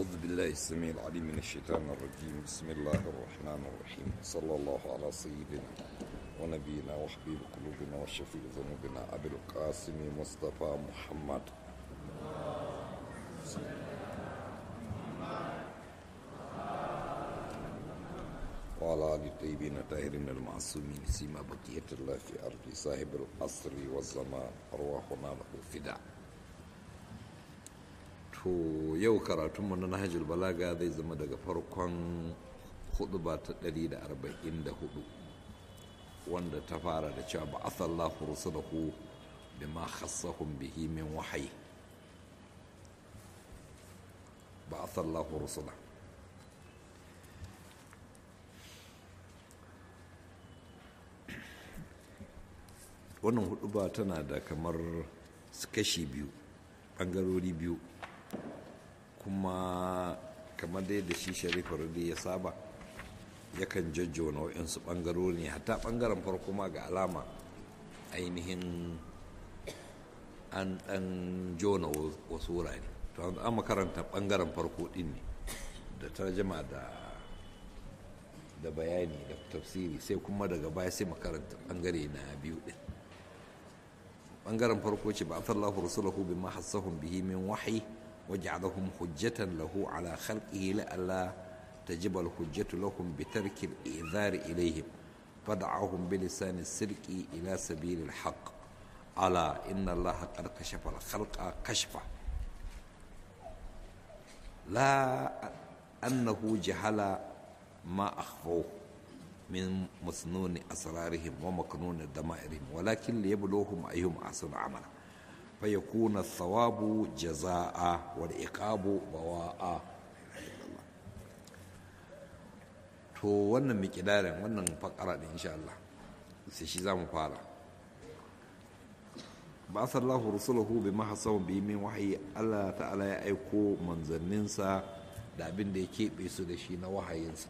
أعوذ بالله السميع العليم من الشيطان الرجيم بسم الله الرحمن الرحيم صلى الله على سيدنا ونبينا وحبيب قلوبنا وشفيع ذنوبنا أبي القاسم مصطفى محمد وعلى آل الطيبين الطاهرين المعصومين سيما بقية الله في أرض صاحب العصر والزمان أرواحنا له فداء to yau karatunmu na nahajul balaga zai zama daga farkon huduba ta 144 wanda ta fara da cewa ba asallahu rusulahu bima khassahum bihi min wahayi ba asallahu rusula wannan huduba tana da kamar kashi biyu bangarori biyu kuma kamar dai da shi sharifa rudi ya saba yakan jajjo nau'insu ɓangarori ne hatta ɓangaren farko ma ga alama ainihin an ɗan jona wasu wurare to an makaranta ɓangaren farko ɗin ne da tarjama da da bayani da tafsiri sai kuma daga baya sai makaranta ɓangare na biyu ɗin ɓangaren farko ce ba a sallahu rasulahu bi ma hassahun bihi min wahayi وجعلهم حجة له على خلقه لئلا تجب الحجة لهم بترك الإعذار إليهم فدعاهم بلسان السلك إلى سبيل الحق ألا إن الله قد كشف الخلق كشفا لا أنه جهل ما أخفوه من مسنون أسرارهم ومكنون دمائرهم ولكن ليبلوهم أيهم أحسن عملا فيكون الثواب جزاء والعقاب بواء to wannan mikidarin wannan fakara da insha Allah sai shi za mu fara ba sallahu rusulahu bi mahasaw bi min wahayi Allah ta'ala ya aiko manzanninsa da abin da ya keɓe su da shi na wahayinsa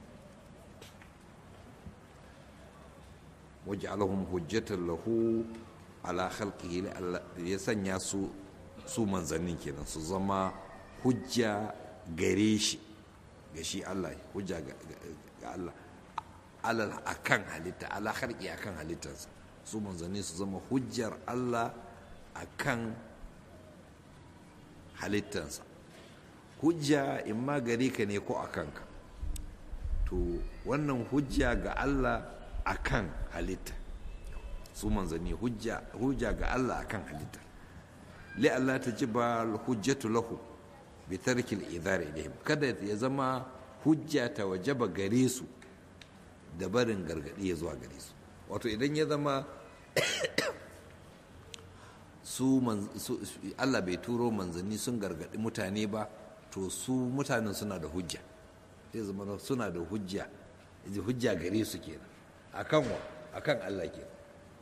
waj'alahum hujjatan lahu ala khalqihi ya sanya su su manzannin kenan su zama hujja gare shi ga shi Allah hujja ga Allah alal akan halitta ala khalqi akan halittarsa su manzanni su zama hujjar Allah akan halittarsa hujja in ma gare ka ne ko akan ka to wannan hujja ga Allah akan halitta su manzanni hujja ga Allah akan halitta li Allah ta ji ba hujjatu lahu bi tarki al-idhar ilayhim kada ya zama hujja ta wajaba gare su da barin gargadi ya zuwa gare su wato idan ya zama su Allah bai turo manzanni sun gargadi mutane ba to su mutanen suna da hujja zai zama suna da hujja hujja gare su kenan akan wa akan Allah kenan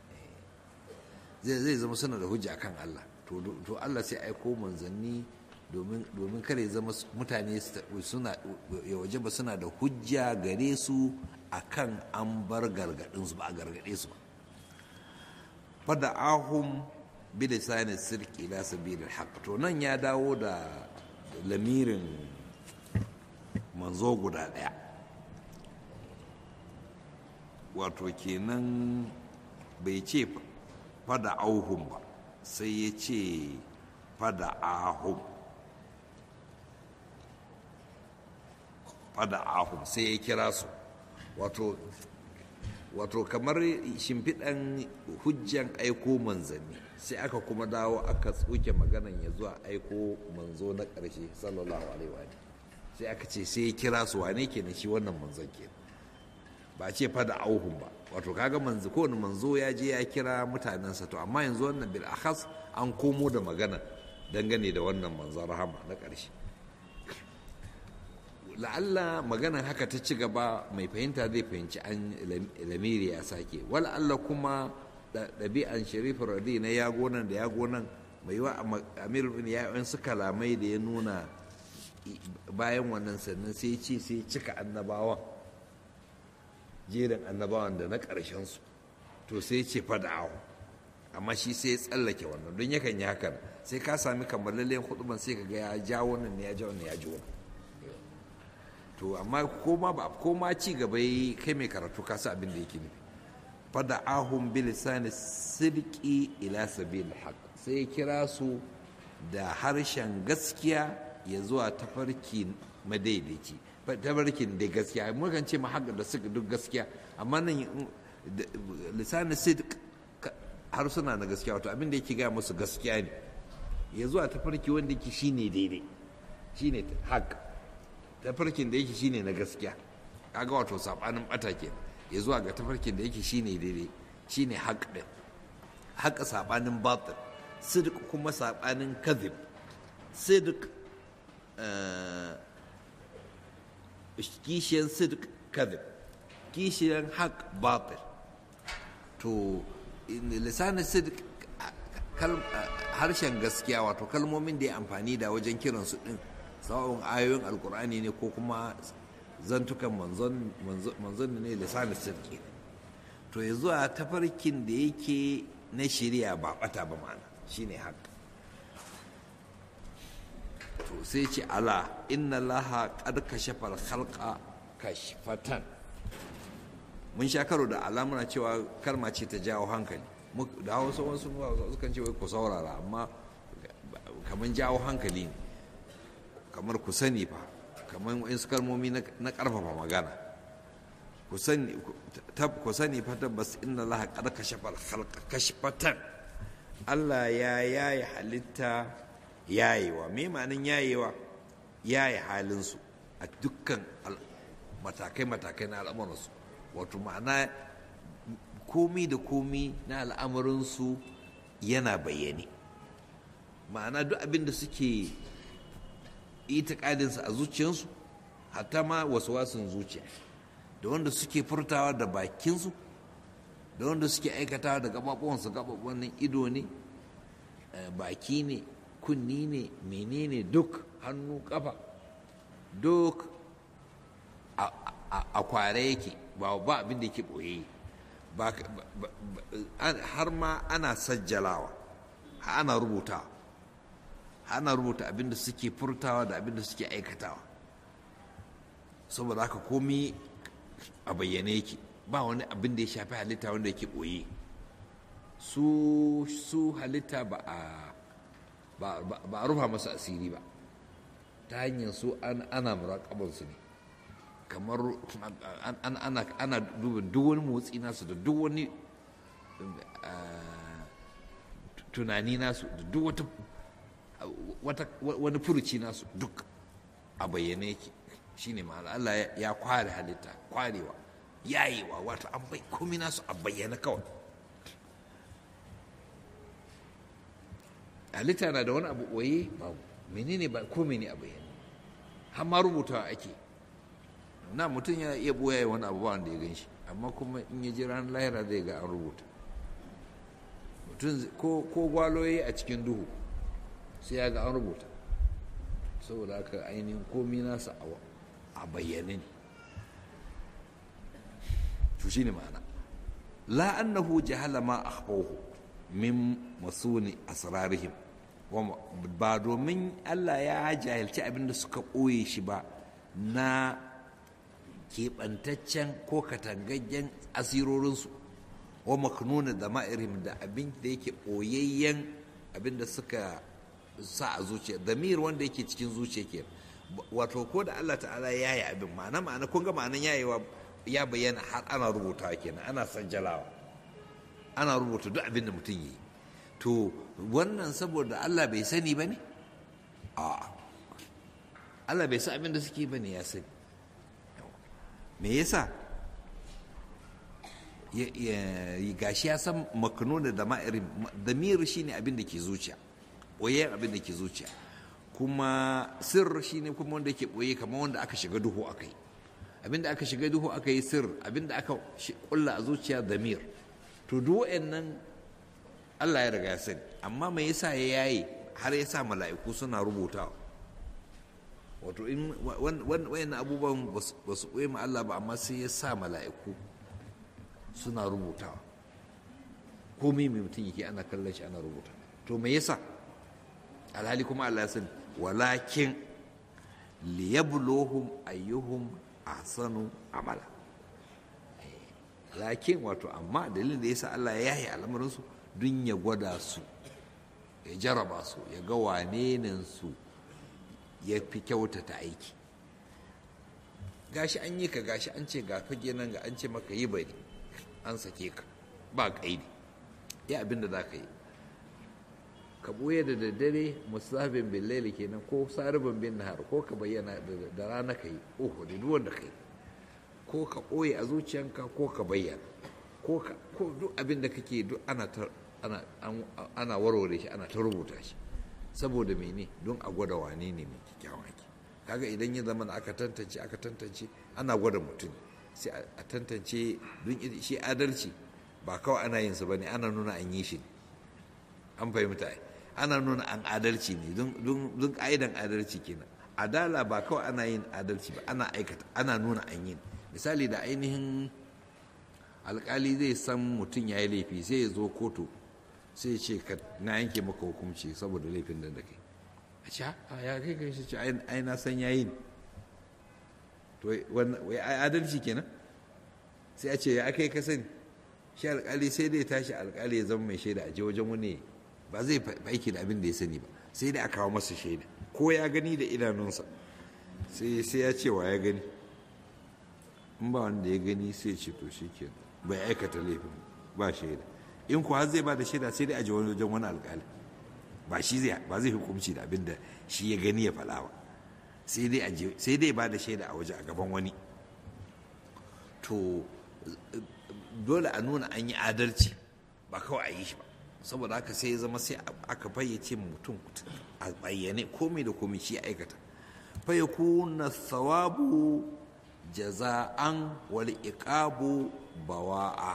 zai zama suna da hujja kan Allah to Allah sai aiko manzanni domin kare zama mutane suna ya waje ba suna da hujja gare su akan an bar gargadin su ba a gargade su ba fada ahum bi lisanin sirki ila sabilil haqq to nan ya dawo da lamirin manzo guda daya wato kenan bai ce fada auhun ba sai ya ce fada ahun fada ahun sai ya kira su wato wato kamar shimfiɗan hujjan aiko manzanni sai aka kuma dawo aka tsoke maganan ya zuwa aiko manzo na ƙarshe sallallahu alaihi wa sai aka ce sai ya kira su wane kenan shi wannan manzon kenan ba ce fada auhun ba wato kaga manzo kowane manzo ya je ya kira mutanensa to amma yanzu wannan bil akhas an komo da magana dangane da wannan manzon rahama na ƙarshe la'alla maganan haka ta ci gaba mai fahimta zai fahimci an lamiri ya sake wala Allah kuma ɗabi'an sharifin radi na yago nan da yago nan mai yiwa amir bin ya su kalamai da ya nuna bayan wannan sannan sai ce sai cika annabawan jerin annabawan da na ƙarshensu to sai ce fada'ahu amma shi sai ya tsallake wannan don yakan yi hakan sai ka sami kammalallen huduban sai ka ga ya ja wannan ne ya ja wannan ya ji wannan to amma koma ba koma ci gaba yi kai mai karatu ka sa abin da yake nufi fada ahun bilisani sidiki ila sabil haq sai ya kira su da harshen gaskiya ya zuwa tafarki madaidaici tafarkin da gaskiya mukan ce mahaka da suka duk gaskiya amma nan lisanin sidik harsuna na gaskiya wato abin da yake gaya musu gaskiya ne ya zuwa tafarki wanda yake shine daidai shine haq tafarkin da yake shine na gaskiya kaga wato sabanin bata ke ya zuwa ga tafarkin da yake shine daidai shine haq din haq sabanin batil sidq kuma sabanin kadhib sidq kishiyan sidq kadhib kishiyan haq batil to lisanin sidq harshen gaskiya wato kalmomin da ya amfani da wajen kiransu din sawa'un ayoyin alkur'ani ne ko kuma zantukan manzon ne lisanin sirki to ya zuwa tafarkin da yake na shirya ba bata ba ma'ana shine haka to sai ce ala inna laha qad kashafa al-khalqa kashfatan mun sha karo da alamuna cewa kalma ce ta jawo hankali da hausa wasu sukan ce wai ku saurara amma kamar jawo hankali ne kamar ku sani fa kamar wasu kalmomi na karfafa magana ku sani fa tabbas inna laha qad kashafa al-khalqa kashfatan Allah ya yayi halitta yayewa me ma'anin yayewa yaye halinsu a dukkan matakai-matakai na al'amuransu wato ma'ana komi da komi na al'amuransu yana bayyane ma'ana duk abin da suke itikadinsa a zuciyarsu hatta ma wasu wasun zuciya da wanda suke furtawa da bakinsu da wanda suke aikatawa da gababuwansu gababuwan ido ne baki ne kunni ne menene duk hannu kafa duk a kware yake ba ba abin da yake boye har ma ana sajjalawa ana rubuta ana rubuta abin da suke furtawa da abin da suke aikatawa saboda haka komi a bayyane yake ba wani abin da ya shafi halitta wanda yake boye su su halitta ba a ba a rufa masa asiri ba ta hanyar su ana muraƙabansu ne kamar ana dubin duk wani motsi nasu da duk wani tunani nasu da duk wata wani furuci nasu duk a bayyane yake shine ma'ana Allah ya kware halitta kwarewa yayewa wato an bai komi nasu a bayyane kawai halitta na da wani abu ɓoye babu menene ba ko mene a bayyane har ma rubutawa ake na mutum ya iya ɓoye wani abu ba wanda ya gan shi amma kuma in ya ji ranar lahira zai ga an rubuta mutum ko gwaloye a cikin duhu sai ya ga an rubuta saboda haka ainihin komi nasa a bayyane ne to shi ne ma'ana la annahu jahala ma akhfahu min masuni asrarihim ba domin Allah ya jahilci abin da suka ɓoye shi ba na keɓantaccen ko katangaggen asirorinsu wa maknuna da ma'irhim da abin da yake ɓoyayyen abin da suka sa a zuciya damir wanda yake cikin zuciya ke wato ko da Allah ta'ala ya yi abin ma'ana ma'ana kun ga ma'anan yayewa ya bayyana har ana rubuta kenan ana sanjalawa ana rubuta duk abin da mutum yi to wannan saboda Allah bai sani ba ne? a Allah bai san abin da suke ba ne ya sani me yasa gashi ya san makano da dama'irin damiru shine abin da ke zuciya ɓoye abin da ke zuciya kuma sir shine kuma wanda ke ɓoye kamar wanda aka shiga duhu aka yi abin da aka shiga duhu aka yi sir abin da aka kulla a zuciya damir to duk nan Allah ya riga ya sani amma me yasa ya yaye har ya sa mala'iku suna rubutawa wato in wayan abubuwan ba su ɓoye ma Allah ba amma sai ya sa mala'iku suna rubutawa komai mai mutum yake ana kallon shi ana rubuta to me yasa alhali kuma Allah ya sani walakin liyabluhum ayyuhum ahsanu amala lakin wato amma dalilin da yasa Allah ya yaye al'amarinsu don ya gwada su ya jaraba su ya ga wane su ya fi kyautata aiki gashi an yi ka gashi an ce ga fage nan ga an ce maka yi bari an sake ka ba kaidi ya abin da za ka yi ka ɓoye da daddare musafin bin laili kenan ko saribin bin nahar ko ka bayyana da rana ka yi oho da duk wanda ka yi ko ka ɓoye a zuciyanka ko ka bayyana ko ka ko duk abin da kake duk ana ta ana ana warware shi ana ta rubuta shi saboda mene don a gwada wane ne mai kyakkyawan aiki kaga idan ya zama aka tantance aka tantance ana gwada mutum sai a tantance don shi adalci ba kawai ana yin su bane ana nuna an yi shi an fahimta ai ana nuna an adalci ne don ka'idan adalci kenan adala ba kawai ana yin adalci ba ana aikata ana nuna an yi misali da ainihin alkali zai san mutum ya yi laifi sai ya zo kotu sai ce ka na yanke maka hukunci saboda laifin da da kai a ce a ya kai kai shi ce ai na san yayi ne to wai adalci kenan sai a ce ya kai ka sani shi alkali sai dai tashi alkali ya zama mai shaida a je wajen wani ba zai aiki da abin da ya sani ba sai dai a kawo masa shaida ko ya gani da idanunsa sai sai ya ce wa ya gani in ba wanda ya gani sai ce to shi ke bai aikata laifin ba shaida in kuwa zai ba da shaida sai dai a je wajen wani alkali ba shi zai ba zai hukunci da abin da shi ya gani ya faɗa ba sai dai a je sai dai ba da shaida a waje a gaban wani to dole a nuna an yi adalci ba kawai a yi shi ba saboda haka sai ya zama sai aka fayyace mutum a bayyane komai da komai shi aikata fayyakuna thawabu jaza'an wal iqabu bawa'a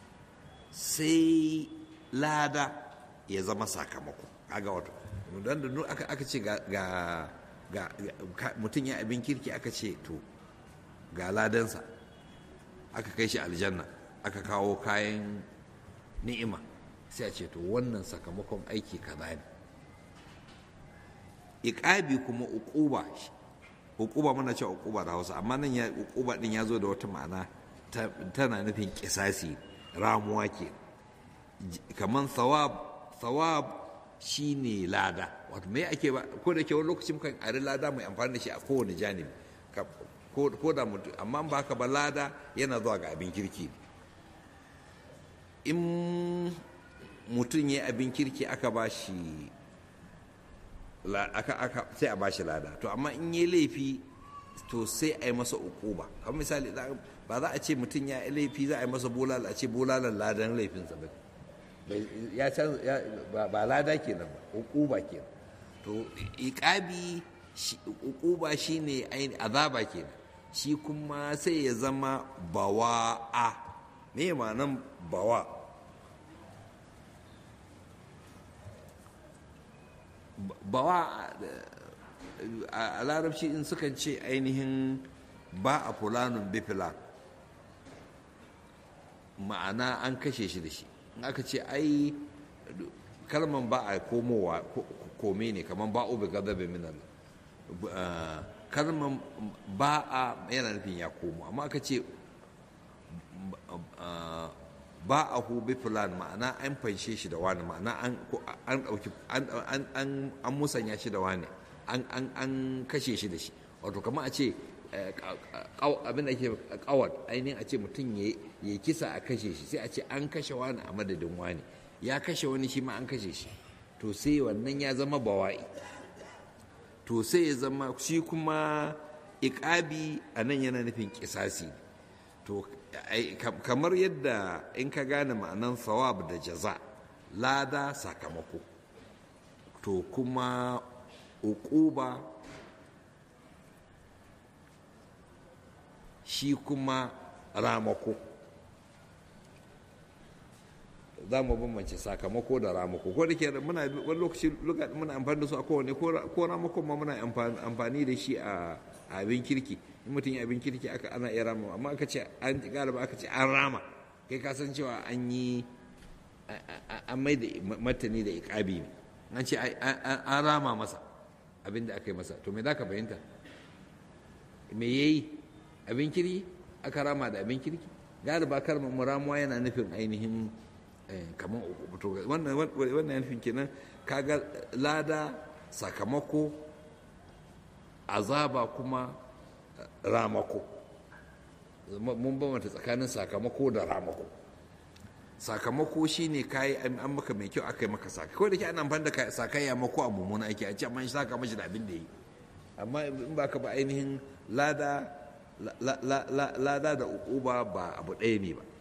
sai lada ya zama sakamako kaga wato don da aka aka ce ga ga mutum ya abin kirki aka ce to ga ladansa aka kai shi aljanna aka kawo kayan ni'ima sai a ce to wannan sakamakon aiki kaza ne iƙabi kuma uquba uquba muna cewa uquba da Hausa amma nan ya uquba din ya zo da wata ma'ana tana nufin kisasi ramuwa ke kaman thawab thawab shine lada wato me ake ba ko da ke wani lokaci mukan ari lada mai amfani da shi a kowane janibi ko da mutum amma ba haka ba lada yana zuwa ga abin kirki in mutum ya abin kirki aka ba shi sai a ba shi lada to amma in yi laifi to sai a yi masa ukuba kamar misali ba za a ce mutum ya yi laifi za a yi masa bulala a ce bulalan ladan laifinsa ba ya ba lada kenan ba ukuba kenan to iqabi ukuba shine azaba kenan shi kuma sai ya zama bawa'a me ma'anan bawa bawa a larabci in sukan ce ainihin ba a fulanun bifilan ma'ana an kashe shi da shi in aka ce ai kalman ba a komowa kome ne kamar ba'u bi gadabe min Allah kalman ba a yana nufin ya komo amma aka ce ba a hu bi fulan ma'ana an fanshe shi da wani ma'ana an ɗauki an musanya shi da wani an kashe shi da shi wato kamar a ce abin da ke kawar ainihin a ce mutum ya kisa a kashe shi sai a ce an kashe wani a madadin wani ya kashe wani shi ma an kashe shi to sai wannan ya zama bawa'i to sai ya zama shi kuma iƙabi a nan yana nufin kisasi to kamar yadda in ka gane ma'anan sawab da jaza lada sakamako to kuma uquba shi kuma ramako za mu bambance sakamako da ramako ko da ke muna wani lokaci muna amfani da su a kowane ko ramako ma muna amfani da shi a abin kirki in mutum ya abin kirki aka ana iya rama amma aka ce an galiba aka ce an rama kai ka san cewa an yi an mai da martani da ikabi ne an ce an rama masa abin da aka yi masa to me za ka fahimta me yayi abin kirki aka rama da abin kirki galiba kalmar muramuwa yana nufin ainihin kamar wannan wannan nufin kenan kaga lada sakamako azaba kuma ramako mun bambanta tsakanin sakamako da ramako sakamako shine kayi an maka mai kyau aka yi maka saka kawai da ke ana amfani da sakayya mako a mummuna aiki a ce amma shi saka mashi da abin da yi amma in ba ka ba ainihin lada lada da ukuba ba abu ɗaya ne ba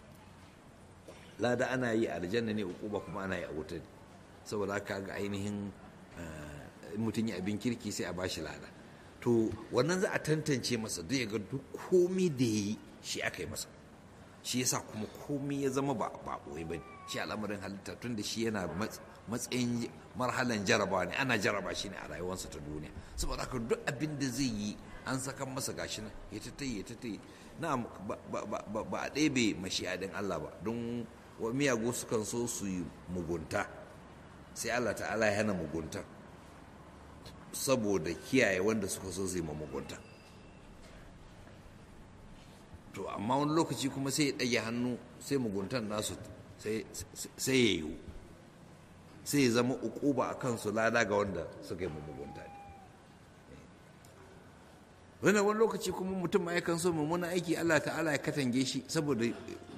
lada ana yi a aljanna ne ukuba kuma ana yi a wuta ne saboda haka ga ainihin mutum yi abin kirki sai a bashi lada to wannan za a tantance masa duk ya ga duk komi da ya yi shi aka yi masa shi yasa kuma komi ya zama ba ba ɓoye ba shi al'amarin halitta tun da shi yana matsayin marhalan jarabawa ne ana jaraba shi ne a rayuwarsa ta duniya saboda haka duk abin da zai yi an saka masa gashi nan ya ta ya ta na ba a ɗebe mashi'adin Allah ba don wa miyagu sukan so su yi mugunta sai Allah ta'ala ya hana mugunta saboda kiyaye wanda suka so su yi mugunta to amma wani lokaci kuma sai ya ɗage hannu sai muguntan nasu sai ya yiwu sai ya zama ukuba a kansu lada ga wanda suka yi mugunta ne wani wani lokaci kuma mutum ma yakan so mummuna aiki Allah ta'ala ya katange shi saboda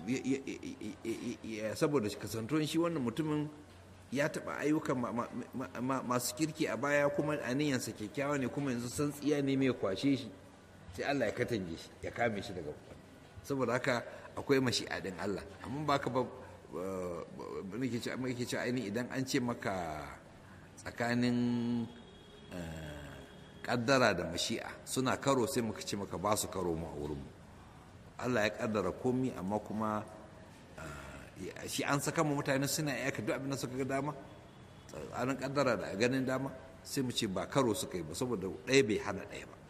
saboda kasantuwan shi wannan mutumin ya taɓa ayyukan masu kirki a baya kuma aniyansa kyakkyawa ne kuma yanzu san tsiya ne mai kwashe shi sai Allah ya katange shi ya kame shi daga saboda haka akwai mashi'adin Allah amma ba ka ba nake cewa ainihin idan an ce maka tsakanin kaddara da mashi'a suna karo sai muka ce maka ba su karo mu a wurinmu Allah ya kaddara komi amma kuma shi an saka mu mutane suna yaka duk abin da suka ga dama an kaddara da ganin dama sai mu ce ba karo suka yi ba saboda ɗaya bai hana ɗaya ba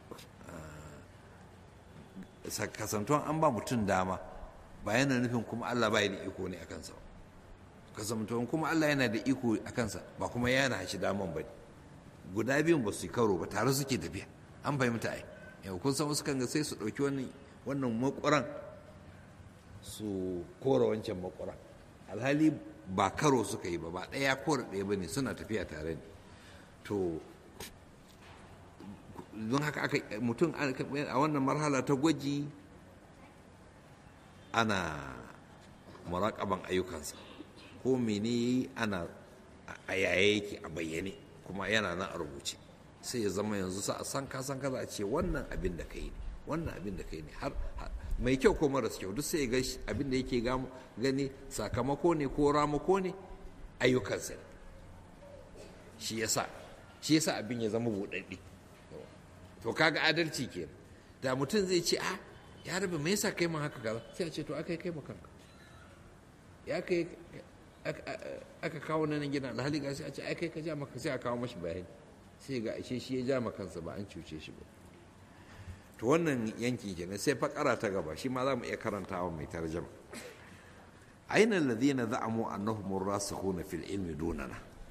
kasantuwan an ba mutum dama ba yana nufin kuma Allah ba da iko ne a kansa ba kasantuwan kuma Allah yana da iko a kansa ba kuma yana shi daman ba guda biyun ba su yi karo ba tare suke tafiya an fahimta ai yau kun san wasu kan ga sai su ɗauki wannan wannan makwaran su kora wancan makwaran alhali ba karo suka yi ba ba ɗaya kora ɗaya ba ne suna tafiya tare ne to don haka aka mutum a wannan marhala ta gwaji ana muraƙaban ayyukansa ko mene ana a yaye yake a bayyane kuma yana nan a rubuce sai ya zama yanzu sa san ka san kaza a ce wannan abin da kai ne wannan abin da kai ne har mai kyau ko maras kyau duk sai ya ga abin da yake gani sakamako ne ko ramako ne ayyukansa ne shi yasa shi yasa abin ya zama buɗaɗɗe to kaga adalci ke da mutum zai ce a ya rabu me yasa kai mun haka kaza sai a ce to aka kai mu kanka ya kai aka kawo nan gidan alhali ga sai a ce ai kai ka ja maka sai a kawo mashi bayani sai ga ashe shi ya ja maka kansa ba an cuce shi ba to wannan yanki kenan sai fakara ta gaba shi ma za mu iya karantawa mai tarjama أين الذين زعموا أنهم الراسخون في العلم دوننا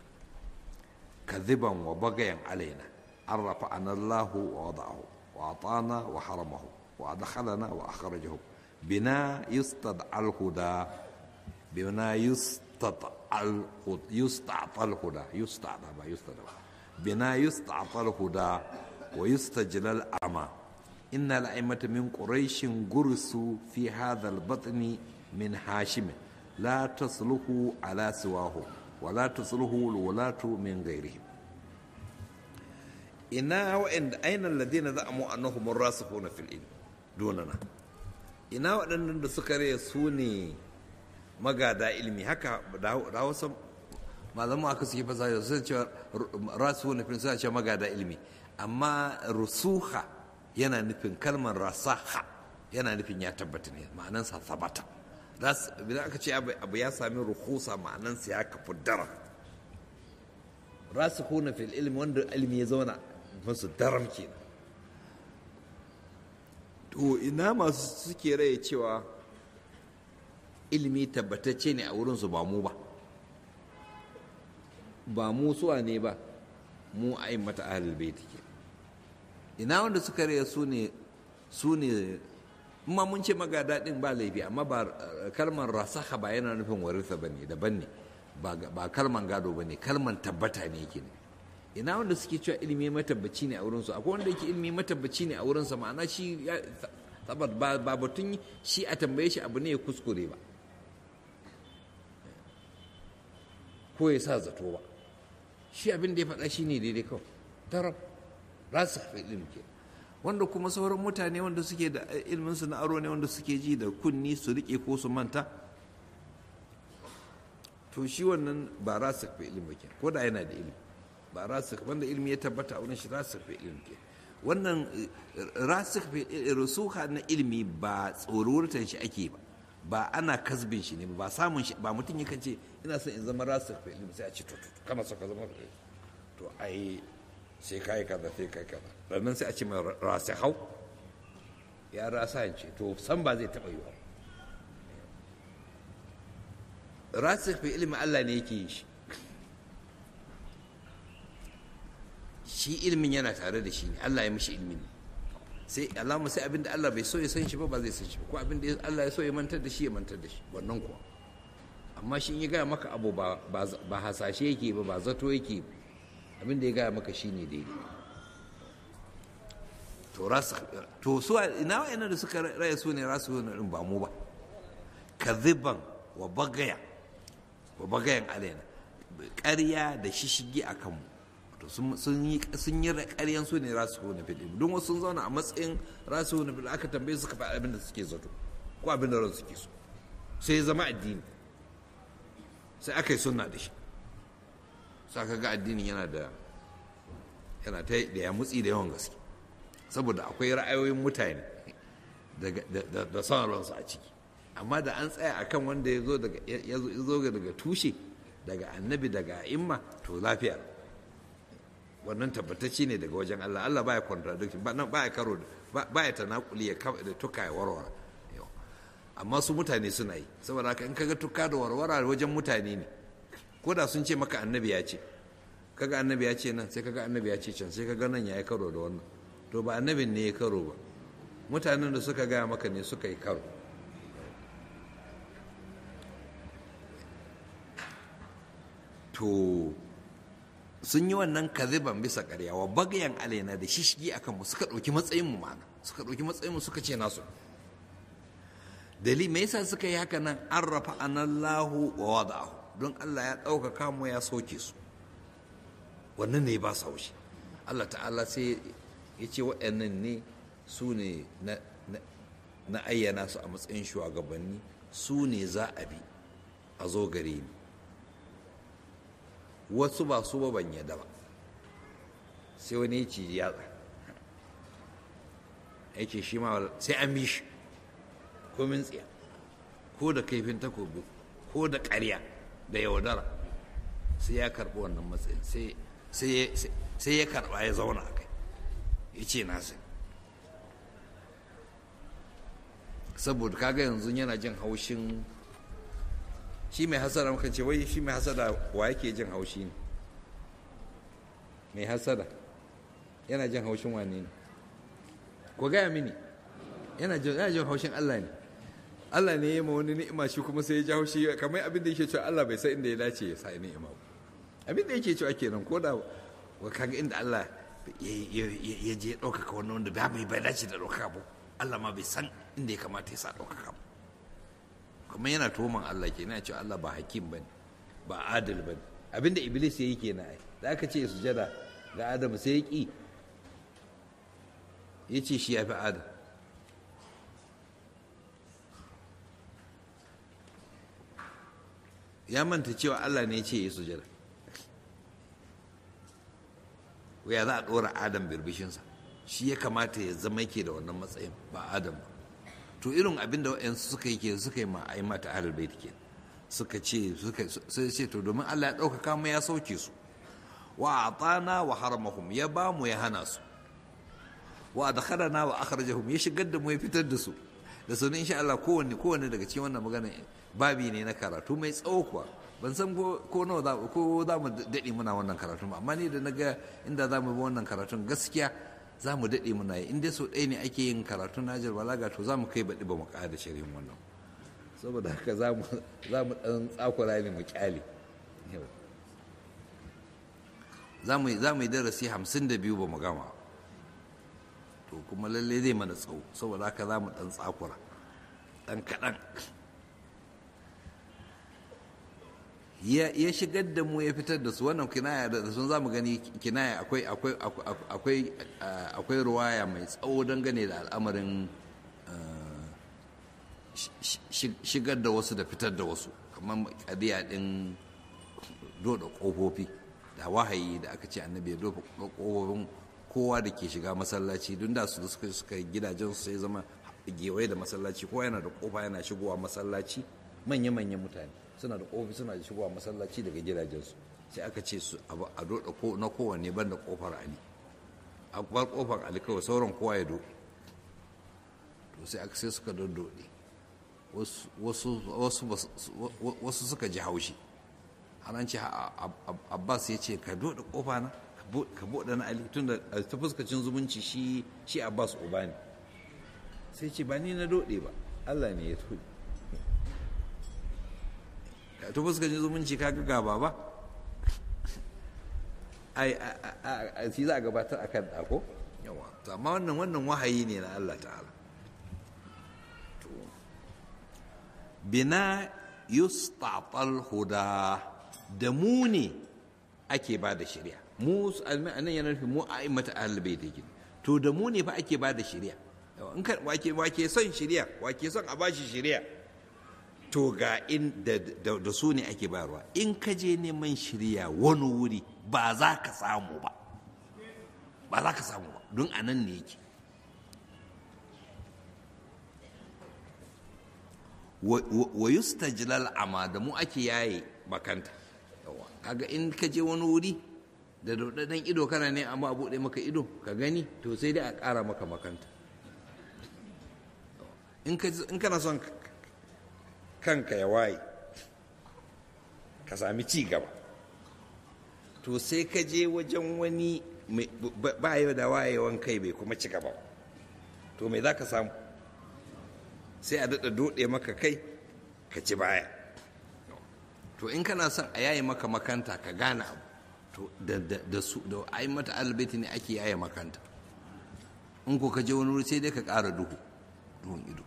كذبا وبغيا علينا أن رفعنا الله ووضعه وأعطانا وحرمه وأدخلنا وأخرجه بنا يستدعى الهدى بنا يستطع يستعطى الهدى يستعطى ما يستدعى بنا يستعطى الهدى ويستجلى الأعمى إن الأئمة من قريش جرسوا في هذا البطن من هاشم لا تصلح على سواه ولا تصلح الولاة من غيرهم ina wa'anda ainihin ladina za a mu annahu mun rasu na fil ilmi donana ina waɗannan da suka raya su ne magada ilmi haka da hausa malamu aka suke fasa da sun cewa rasu na fil suna cewa magada ilmi amma rusuha yana nufin kalmar rasaha yana nufin ya tabbata ne ma'anansa sabata idan aka ce abu ya sami rukusa ma'anansa ya kafu dara rasu fil ilmi wanda ilmi ya zauna masu daram kenan to ina masu suke raye cewa ilimi tabbatacce ne a wurinsu ba mu ba ba mu suwa ne ba mu a yi mata ahalul baiti ke ina wanda suka raya su ne su ne ma mun ce magada din ba laifi amma ba kalmar rasaha ba yana nufin waritha bane daban ne ba kalman gado bane kalman tabbata ne yake ne ina wanda suke cewa ilimi matabbaci ne a wurinsu akwai wanda yake ilimi matabbaci ne a wurinsa ma'ana shi sabat ba batun shi a tambaye shi abu ne ya kuskure ba ko ya sa zato ba shi abin da ya faɗa shi ne daidai kawai tarab rasu hafi ilimi ke wanda kuma sauran mutane wanda suke da ilminsu na aro ne wanda suke ji da kunni su riƙe ko su manta to shi wannan ba rasu hafi ilimi ke ko da yana da ilimi ba rasu wanda ilimi ya tabbata a wurin shi rasu hafi ilimi ke wannan rasu rusuha na ilimi ba tsorurtan shi ake ba ba ana kasbin shi ne ba samun shi ba mutum yakan ce ina son in zama rasu hafi ilimi sai a ce to to kana so ka zama to ai sai kai kaza sai kai kaza sannan sai a ce mai rasu hau ya rasa ce to san ba zai taɓa yiwa rasu fi ilimin Allah ne yake yi shi shi ilimin yana tare da shi ne Allah ya mishi ilimin ne sai alama sai abinda Allah bai so ya san shi ba ba zai san shi ko abinda Allah ya so ya mantar da shi ya mantar da shi wannan kuwa amma shi in ya gaya maka abu ba hasashe yake ba ba zato yake ba abin da ya gaya maka shine daidai to rasu to su ina wa'annan da suka raya su ne rasu ne din ba mu ba kadhiban wa bagaya wa bagayan alaina ƙarya da shishigi a kanmu to sun yi sun yi ƙaryan su ne rasu ne fil don wasu sun zauna a matsayin rasu ne fil aka tambaye suka faɗi abin da suke zato ko abin da ran suke so sai zama addini sai aka yi sunna da shi sa ka ga addinin yana da yana ta da ya mutsi da yawan gaske saboda akwai ra'ayoyin mutane da son ransu a ciki amma da an tsaya akan wanda ya zo daga ya zo daga tushe daga annabi daga imma to lafiya wannan tabbatacce ne daga wajen Allah Allah baya contradiction ba baya karo baya tanakuli ya da tuka ya warware amma su mutane suna yi saboda haka in kaga tuka da warwara wajen mutane ne ko da sun ce maka annabi ya ce kaga annabi ya ce nan sai kaga annabi ya ce can sai kaga nan ya yi karo da wannan to ba annabin ne ya karo ba mutanen da suka gaya maka ne suka yi karo to sun yi wannan kaziban bisa ƙarya wa bagayan alaina da shishigi akan mu suka ɗauki matsayin mu mana suka ɗauki matsayin mu suka ce nasu dalili me yasa suka yi haka nan an rafa anallahu wa wada'ahu don Allah ya ɗaukaka mu ya soke su wannan ne ba sa haushi Allah ta'ala sai ya ce waɗannan ne su ne na ayyana su a matsayin shugabanni su ne za a bi a zo gare ni wasu ba su ba ban yadda ba sai wani ya ci yatsa ya ce shi ma sai an bi shi ko min tsiya ko da kaifin takobi ko da ƙarya da yaudara sai ya karɓi wannan matsayin sai ya karɓa ya zauna a kai ya ce na sai saboda kaga yanzu yana jin haushin shi mai hasada muka ce wai shi mai hasada wa yake jin haushi ne mai hasada yana jin haushin wane ne ko gaya mini yana jin haushin Allah ne Allah ne ya ma wani ni'ima shi kuma sai ya ja haushi kamar abin da yake cewa Allah bai san inda ya dace ya sa ni'ima ba abin da yake cewa kenan ko da wa kaga inda Allah ya je ya ɗaukaka wannan wanda ba bai bai dace da ɗaukaka ba Allah ma bai san inda ya kamata ya sa ɗaukaka ba kuma yana tuhuman Allah ke yana cewa Allah ba hakim ba ne ba adil ba ne abinda iblis ya yi ke na ai da aka ce sujada ga adam sai ya ƙi ya ce shi ya fi adam ya manta cewa Allah ne ya ce ya sujada ya za a ɗora adam birbishinsa shi ya kamata ya zama yake da wannan matsayin ba adam ba to irin abin da wa'yansu suka yi ke suka yi ma'ai mata ahlul bait ke suka ce suka sai ce to domin Allah ya ɗaukaka mu ya sauke su wa atana wa haramahum ya ba mu ya hana su wa adkhalana wa akhrajahum ya shigar da mu ya fitar da su da sunan insha Allah kowanne kowanne daga cikin wannan magana babi ne na karatu mai tsawo kuwa ban san ko nawa za ko za mu daɗe muna wannan karatun amma ni da naga inda za mu bi wannan karatun gaskiya za mu daɗe muna yi in dai sau ɗaya ne ake yin karatun najar balaga to za mu kai baɗi ba mu ƙara shirin wannan saboda haka za mu ɗan tsakura ne mu ƙyale za mu yi darasi hamsin da biyu ba mu gama to kuma lalle zai mana tsawo saboda haka za mu ɗan tsakura ɗan kaɗan ya shigar da mu ya fitar da su wannan kinaya da sun za mu gani kinaya akwai ruwaya mai tsawo dangane da al'amarin shigar da wasu da fitar da wasu kamar kadiya ɗin doda ƙofofi da wahayi da aka ce annabi ya dofa ƙofofin kowa da ke shiga masallaci don da su suka suka gidajen su sai zama gewaye da masallaci kowa yana da ƙofa yana shigowa masallaci manya-manyan mutane suna da ƙofi suna da shigowa masallaci daga gidajensu sai aka ce su a doda na kowanne ban da ƙofar ali a bar ƙofar ali kawai sauran kowa ya do to sai aka sai suka dodode wasu suka ji haushi an ce abbas ya ce ka doda ƙofa na ka buɗe na ali tun da ta fuskacin zumunci shi abbas uba ne sai ce ba ni na dode ba allah ne ya tuɗe ta fuskacin zumunci ka ga gaba ba ai shi za a gabatar akan ɗako yawa to amma wannan wannan wahayi ne na allah ta'ala to bina yustatal huda da mu ne ake ba da shari'a mu nan yana nufin mu a mata ahalbai da gini to da mu ne fa ake ba da shari'a in ka wake wake son shari'a wake son a bashi shari'a to ga in da su ne ake bayarwa in ka je neman shari'a wani wuri ba za ka samu ba ba za ka samu ba don a nan ne yake wa yustajlal ama da mu ake yaye makanta kaga in ka je wani wuri da daudadan ido kana ne amma a buɗe maka ido ka gani to sai dai a ƙara maka makanta in kana son kanka ya waye ka sami ci gaba to sai ka je wajen wani ba yau da wayewan kai bai kuma ci gaba to me za ka samu sai a daɗa doɗe maka kai ka ci baya to in kana son a yaye maka makanta ka gane abu to da su da ai mata albaiti ne ake yaye makanta in ko ka je wani wuri sai dai ka ƙara duhu duhun ido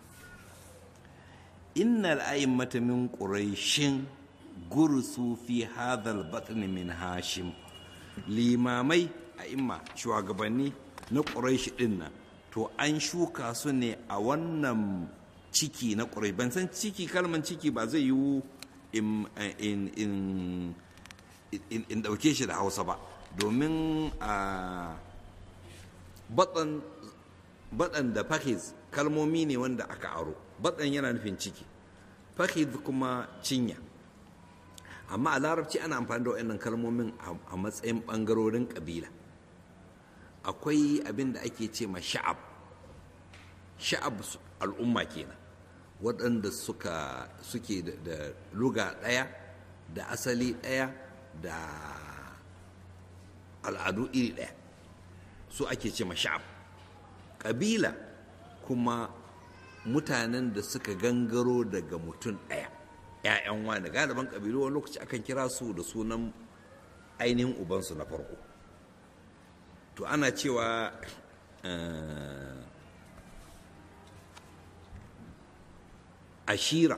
innal a'immata min quraishin gursu fi hadhal batn min hashim limamai a'imma shugabanni na quraish din nan to an shuka su ne a wannan ciki na quraish ban san ciki kalman ciki ba zai yiwu in in in dauke shi da hausa ba domin a baɗan da fahiz kalmomi ne wanda aka aro baɗan yana nufin ciki fahiz kuma cinya amma a larabci ana amfani da waɗannan kalmomin a matsayin ɓangarorin ƙabila akwai abin da ake ce ma sha'ab sha'ab al'umma kenan waɗanda suka suke da luga ɗaya da asali ɗaya da al'adu iri ɗaya su ake ce ma sha'ab ƙabila kuma mutanen da suka gangaro daga mutum ɗaya ‘ya'yan wani galiban ƙabilu wani lokaci akan kira su da sunan ainihin ubansu na farko to ana cewa ashira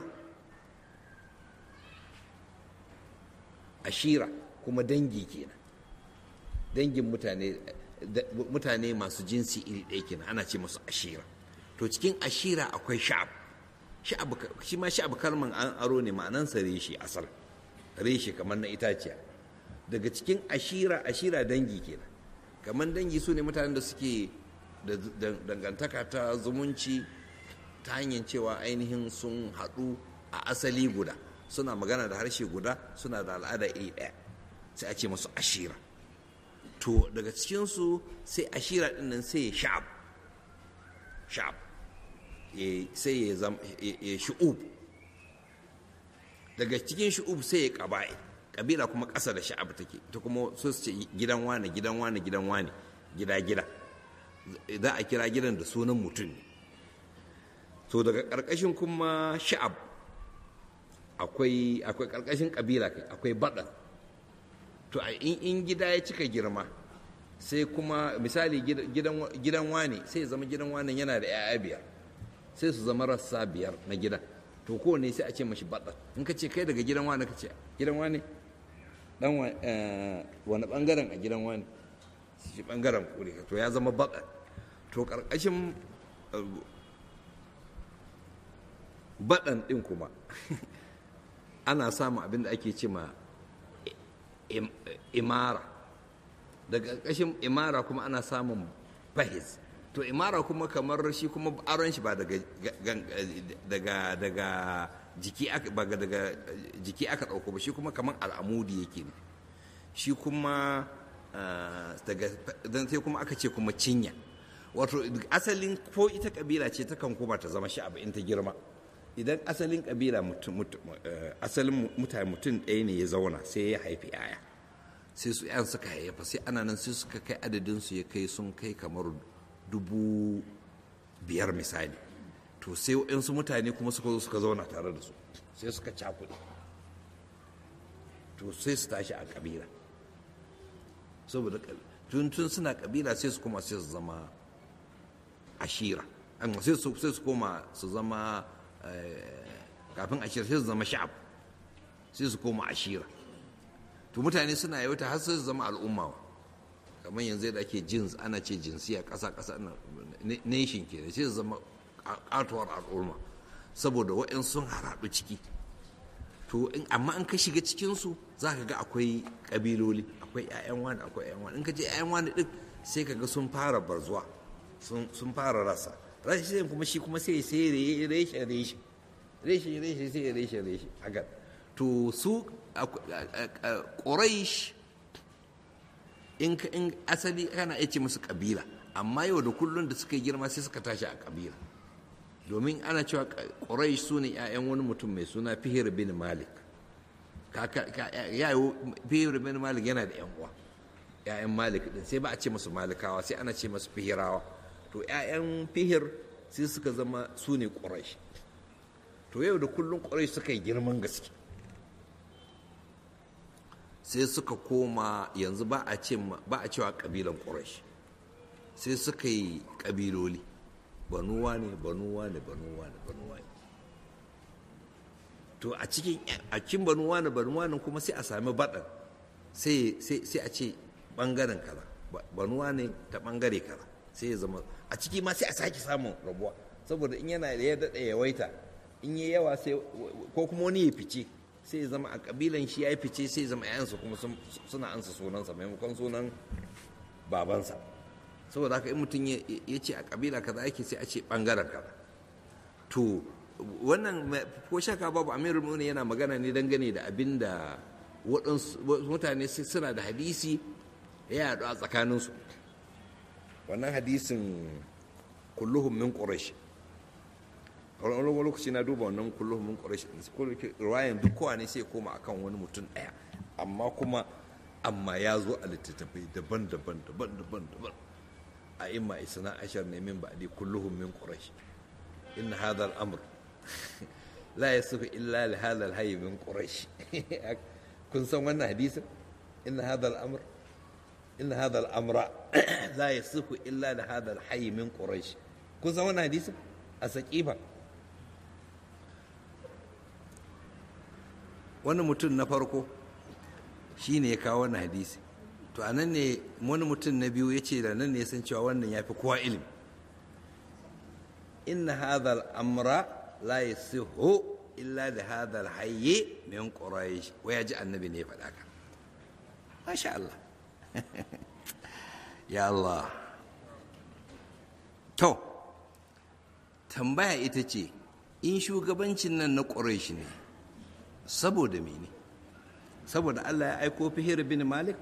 ashira kuma dangi kenan dangin mutane mutane masu jinsi iri ɗaya kenan ana ce masu ashira to cikin ashira akwai sha'ab sha'ab shi ma sha'ab kalman an aro ne ma'anansa reshe asal reshe kamar na itaciya daga cikin ashira ashira dangi kenan kamar dangi su ne mutanen da suke da dangantaka ta zumunci ta hanyar cewa ainihin sun haɗu a asali guda suna magana da harshe guda suna da al'ada iri ɗaya sai a ce masu ashira to daga cikinsu sai ashira ɗin nan sai ya sha'ab sha'ab sai ya zama ya shu'ub daga cikin shu'ub sai ya ƙaba'i ƙabila kuma ƙasa da sha'ab take ta kuma su ce gidan wane gidan wane gidan wane gida gida za a kira gidan da sunan mutum ne to daga ƙarƙashin kuma sha'ab akwai akwai ƙarƙashin ƙabila kai akwai baɗan to a in gida ya cika girma sai kuma misali gidan wane sai ya zama gidan wane yana da 'ya'ya biyar sai su zama rassa biyar na gidan to kowane sai a ce mashi baɗan in ka ce kai daga gidan wane ka ce gidan wane dan wani bangaren a gidan wane shi bangaren kure to ya zama baɗan to ƙarƙashin baɗan ɗin kuma ana samun abin da ake ce ma imara daga ƙarƙashin imara kuma ana samun fahiz to imara kuma kamar shi kuma aron shi ba daga daga daga jiki aka ba daga jiki aka ɗauko ba shi kuma kamar al'amudi yake ne shi kuma daga dan sai kuma aka ce kuma cinya wato asalin ko ita kabila ce ta kan koma ta zama sha'aba in ta girma idan asalin kabila asalin mutane mutum ɗaya ne ya zauna sai ya haifi yaya sai su yan suka haifa sai ana nan sai suka kai adadin su ya kai sun kai kamar dubu biyar misali to sai waɗansu mutane kuma suka zo suka zauna tare da su sai suka cakuɗe to sai su tashi a kabila saboda tun tun suna kabila sai su kuma sai su zama ashira sai su koma su zama kafin ashira sai su zama sha'ab sai su koma ashira to mutane suna yauta har sai su zama al'umma kamar yanzu da ake jins ana ce jinsiya ƙasa ƙasa nation ke sai su zama katuwar al'umma saboda wa'in sun haraɗu ciki to amma in ka shiga cikinsu za ka ga akwai ƙabiloli akwai 'ya'yan wani akwai 'ya'yan wani in ka je 'ya'yan wani ɗin sai ka ga sun fara barzuwa sun fara rasa rashin kuma shi kuma sai sai reshe reshe reshe reshe sai reshe reshe haka to su ƙuraish in asali kana iya ce musu ƙabila amma yau da kullum da suka yi girma sai suka tashi a ƙabila domin ana cewa ƙuraish su ne 'ya'yan wani mutum mai suna fihir bin malik yayo fihir bin malik yana da 'yan uwa 'ya'yan malik din sai ba a ce masu malikawa sai ana ce masu fihirawa to 'ya'yan fihir sai suka zama su ne ƙuraish to yau da kullum ƙuraish suka yi girman gaske sai suka koma yanzu ba a cewa ƙabilan ƙuraish sai suka yi ƙabiloli banuwa ne banuwa ne banuwa ne banuwa ne to a cikin a cikin banuwa ne banuwa ne kuma sai a sami baɗan sai a ce ɓangaren kaza banuwa ne ta ɓangare kaza sai ya zama a ciki ma sai a sake samun rabuwa saboda in yana da ya daɗa yawaita in yi yawa sai ko kuma wani ya fice sai ya zama a ƙabilan shi ya yi fice sai ya zama 'ya'yansa kuma suna ansa sunansa maimakon sunan babansa saboda haka in mutum ya ce a kabila kaza yake sai a ce bangaren kaza to wannan ko shaka babu amirul mu'minin yana magana ne dangane da abin da waɗansu mutane suna da hadisi ya yaɗu a tsakaninsu wannan hadisin kulluhum min quraish wani lokaci na duba wannan kulluhum min quraish ruwayan duk kowa ne sai koma akan wani mutum ɗaya amma kuma amma ya zo a littattafai daban-daban daban-daban daban a imma isna ashar ne min ba'di kulluhum min quraish in hadha al-amr la yasifu illa li hadha al-hayy min quraish kun san wannan hadisin in hadha al-amr in hadha al-amra la yasifu illa li hadha al-hayy min quraish kun san wannan hadisin a saqifa wani mutum na farko shine ya kawo wannan hadisi to a nan ne wani mutum na biyu ya ce da nan ne san cewa wannan ya fi kowa ilimi inna hadha amra la yasihu illa da hadha al-hayy min quraish waya ji annabi ne ya faɗa ka masha Allah ya Allah to tambaya ita ce in shugabancin nan na quraish ne saboda mene saboda Allah ya aiko fihir bin malik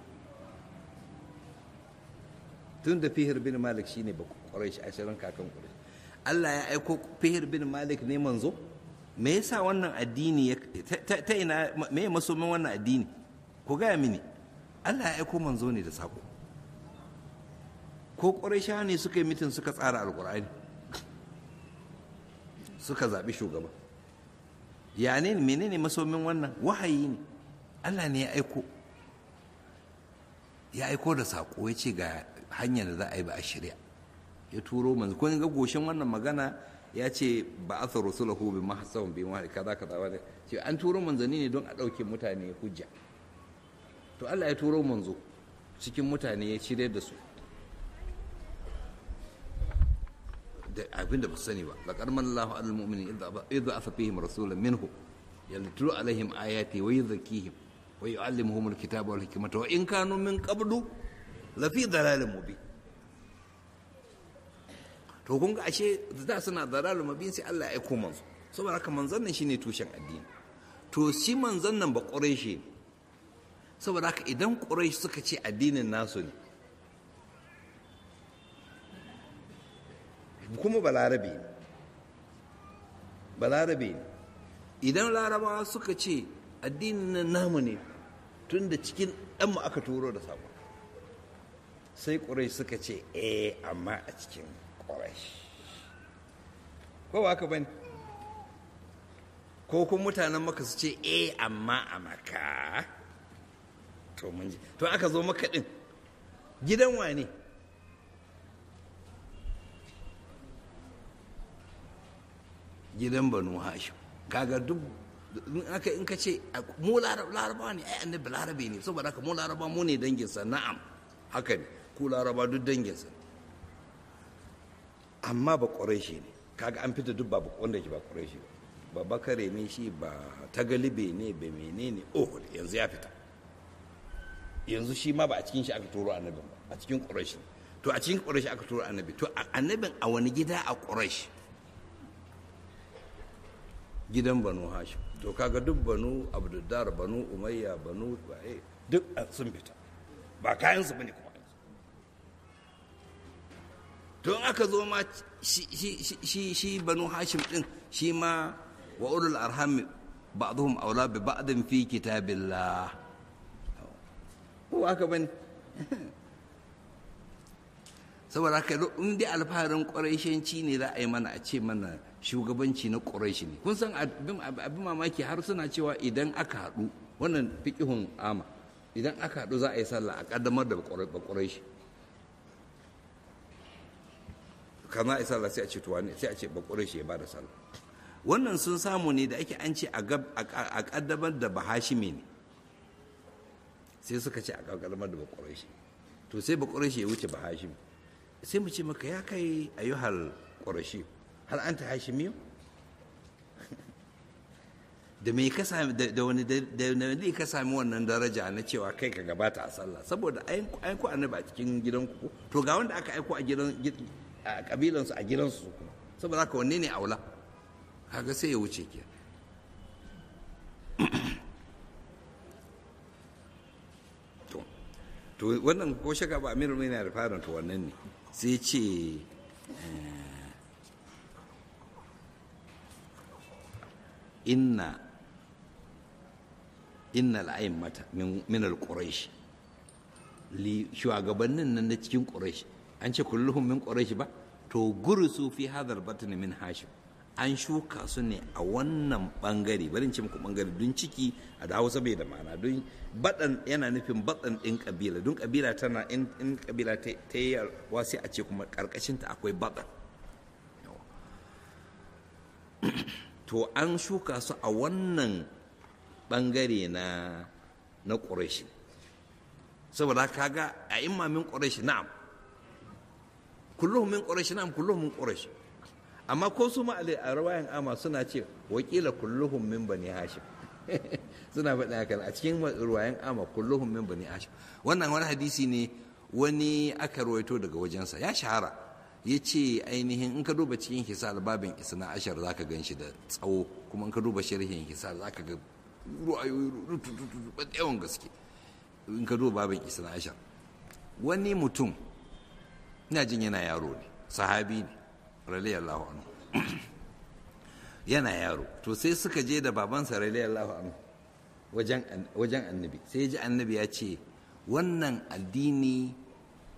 tun da fihir bin malik shine ba quraish ashirin kakan quraish Allah ya aiko fihir bin malik ne manzo me yasa wannan addini ta ina me masomin wannan addini ku gaya mini Allah ya aiko manzo ne da sako ko ƙwarai ne suka yi mitin suka tsara alƙur'ani suka zaɓi shugaba ya ne menene masomin wannan wahayi ne allah ne ya aiko ya aiko da saƙo ya ce ga hanyar da za a yi ba a shirya ya turo manzo kun ga goshin wannan magana ya ce ba a tsaro sulahu bi mahasawan bi wani kaza kaza wani ce an turo manzanni ne don a ɗauke mutane hujja to Allah ya turo manzo cikin mutane ya shirya da su da abin da ba su sani ba laqad manallahu alal mu'minin idza afa fihim rasulan minhu yatlu alaihim ayati wa yuzakkihim wa yu'allimuhum alkitaba wal hikmata wa in kanu min qablu lafi dalalin mubin to kun ga ashe da suna dalalin mubin sai Allah ya aiko manzo saboda haka manzon nan shine tushen addini to shi manzon nan ba quraishi saboda haka idan quraish suka ce addinin nasu ne kuma balarabe ne balarabe ne idan larabawa suka ce addinin nan namu ne tun da cikin ɗanmu aka turo da sabo sai ƙurai suka ce eh amma a cikin ƙurai ko ba ka bane ko kuma mutanen maka su ce eh amma a maka to mun ji to aka zo maka ɗin gidan wane gidan banu hashim kaga duk in aka in ka ce mu laraba ne ai annabi larabe ne saboda haka mu laraba mu ne danginsa na'am haka ne ku laraba duk danginsa amma ba ƙwarai ne kaga an fita duk ba wanda ke ba ƙwarai ba ba bakare ne shi ba tagalibe ne ba menene oh yanzu ya fita yanzu shi ma ba a cikin shi aka turo annabin ba a cikin ƙwarai to a cikin ƙwarai aka turo annabi to annabin a wani gida a ƙwarai gidan banu hashim to kaga duk banu abduddar banu umayya banu waye duk sun fita ba kayansu bane kuma don aka zo ma shi shi banu hashim din shi ma wa ulul arham ba'dhum aula bi ba'din fi kitabillah ko aka bane saboda haka in dai alfaharin ƙwarai ne za a yi mana a ce mana shugabanci na ƙuraishi ne kun san abin mamaki har suna cewa idan aka haɗu wannan fiƙihun ama idan aka haɗu za a yi sallah a ƙaddamar da ƙuraishi kama a yi sallah sai a ce tuwa ne sai a ce ba ƙuraishi ya ba da sallah wannan sun samu ne da ake an ce a ƙaddamar da bahashime ne sai suka ce a ƙaddamar da ba ƙuraishi to sai ba ƙuraishi ya wuce bahashime sai mu ce maka ya kai ayyuhal ƙurashi har an ta hashimiyo da me ka sami da wani da wani ka sami wannan daraja na cewa kai ka gabata a sallah saboda aiko annabi a cikin gidanku to ga wanda aka aiko a gidan a kabilansu a gidansu kuma saboda haka wanne ne aula kaga sai ya wuce ke to wannan ko shaka ba amirul mai na da fara to wannan ne sai ce inna inna al'a'immata min al-quraish li shugabannin nan na cikin quraish an ce kulluhum min quraish ba to gursu fi hadal batn min hashim an shuka su ne a wannan bangare bari ce muku bangare don ciki a da hausa bai da ma'ana don baɗan yana nufin baɗan ɗin ƙabila don ƙabila tana in ƙabila ta yi wasi a ce kuma ƙarƙashinta akwai baɗan to an shuka su a wannan bangare na na ƙurashi saboda kaga a imamin ƙurashi na'am kullum min ƙurashi na'am kullum min ƙurashi amma ko su ma a rawayan ama suna ce wakila kulluhum min bani hashim suna faɗin haka a cikin ruwayan ama kulluhum min bani hashim wannan wani hadisi ne wani aka rawaito daga wajensa ya shahara ya ce ainihin in ka duba cikin hisar babin isna ashar za ka gan shi da tsawo kuma in ka duba sharhin hisar za ka ga ruwayoyi yawan gaske in ka duba babin isna ashar wani mutum ina jin yana yaro ne sahabi ne radiyallahu anhu yana yaro to sai suka je da babansa radiyallahu anhu wajen annabi sai ji annabi ya ce wannan addini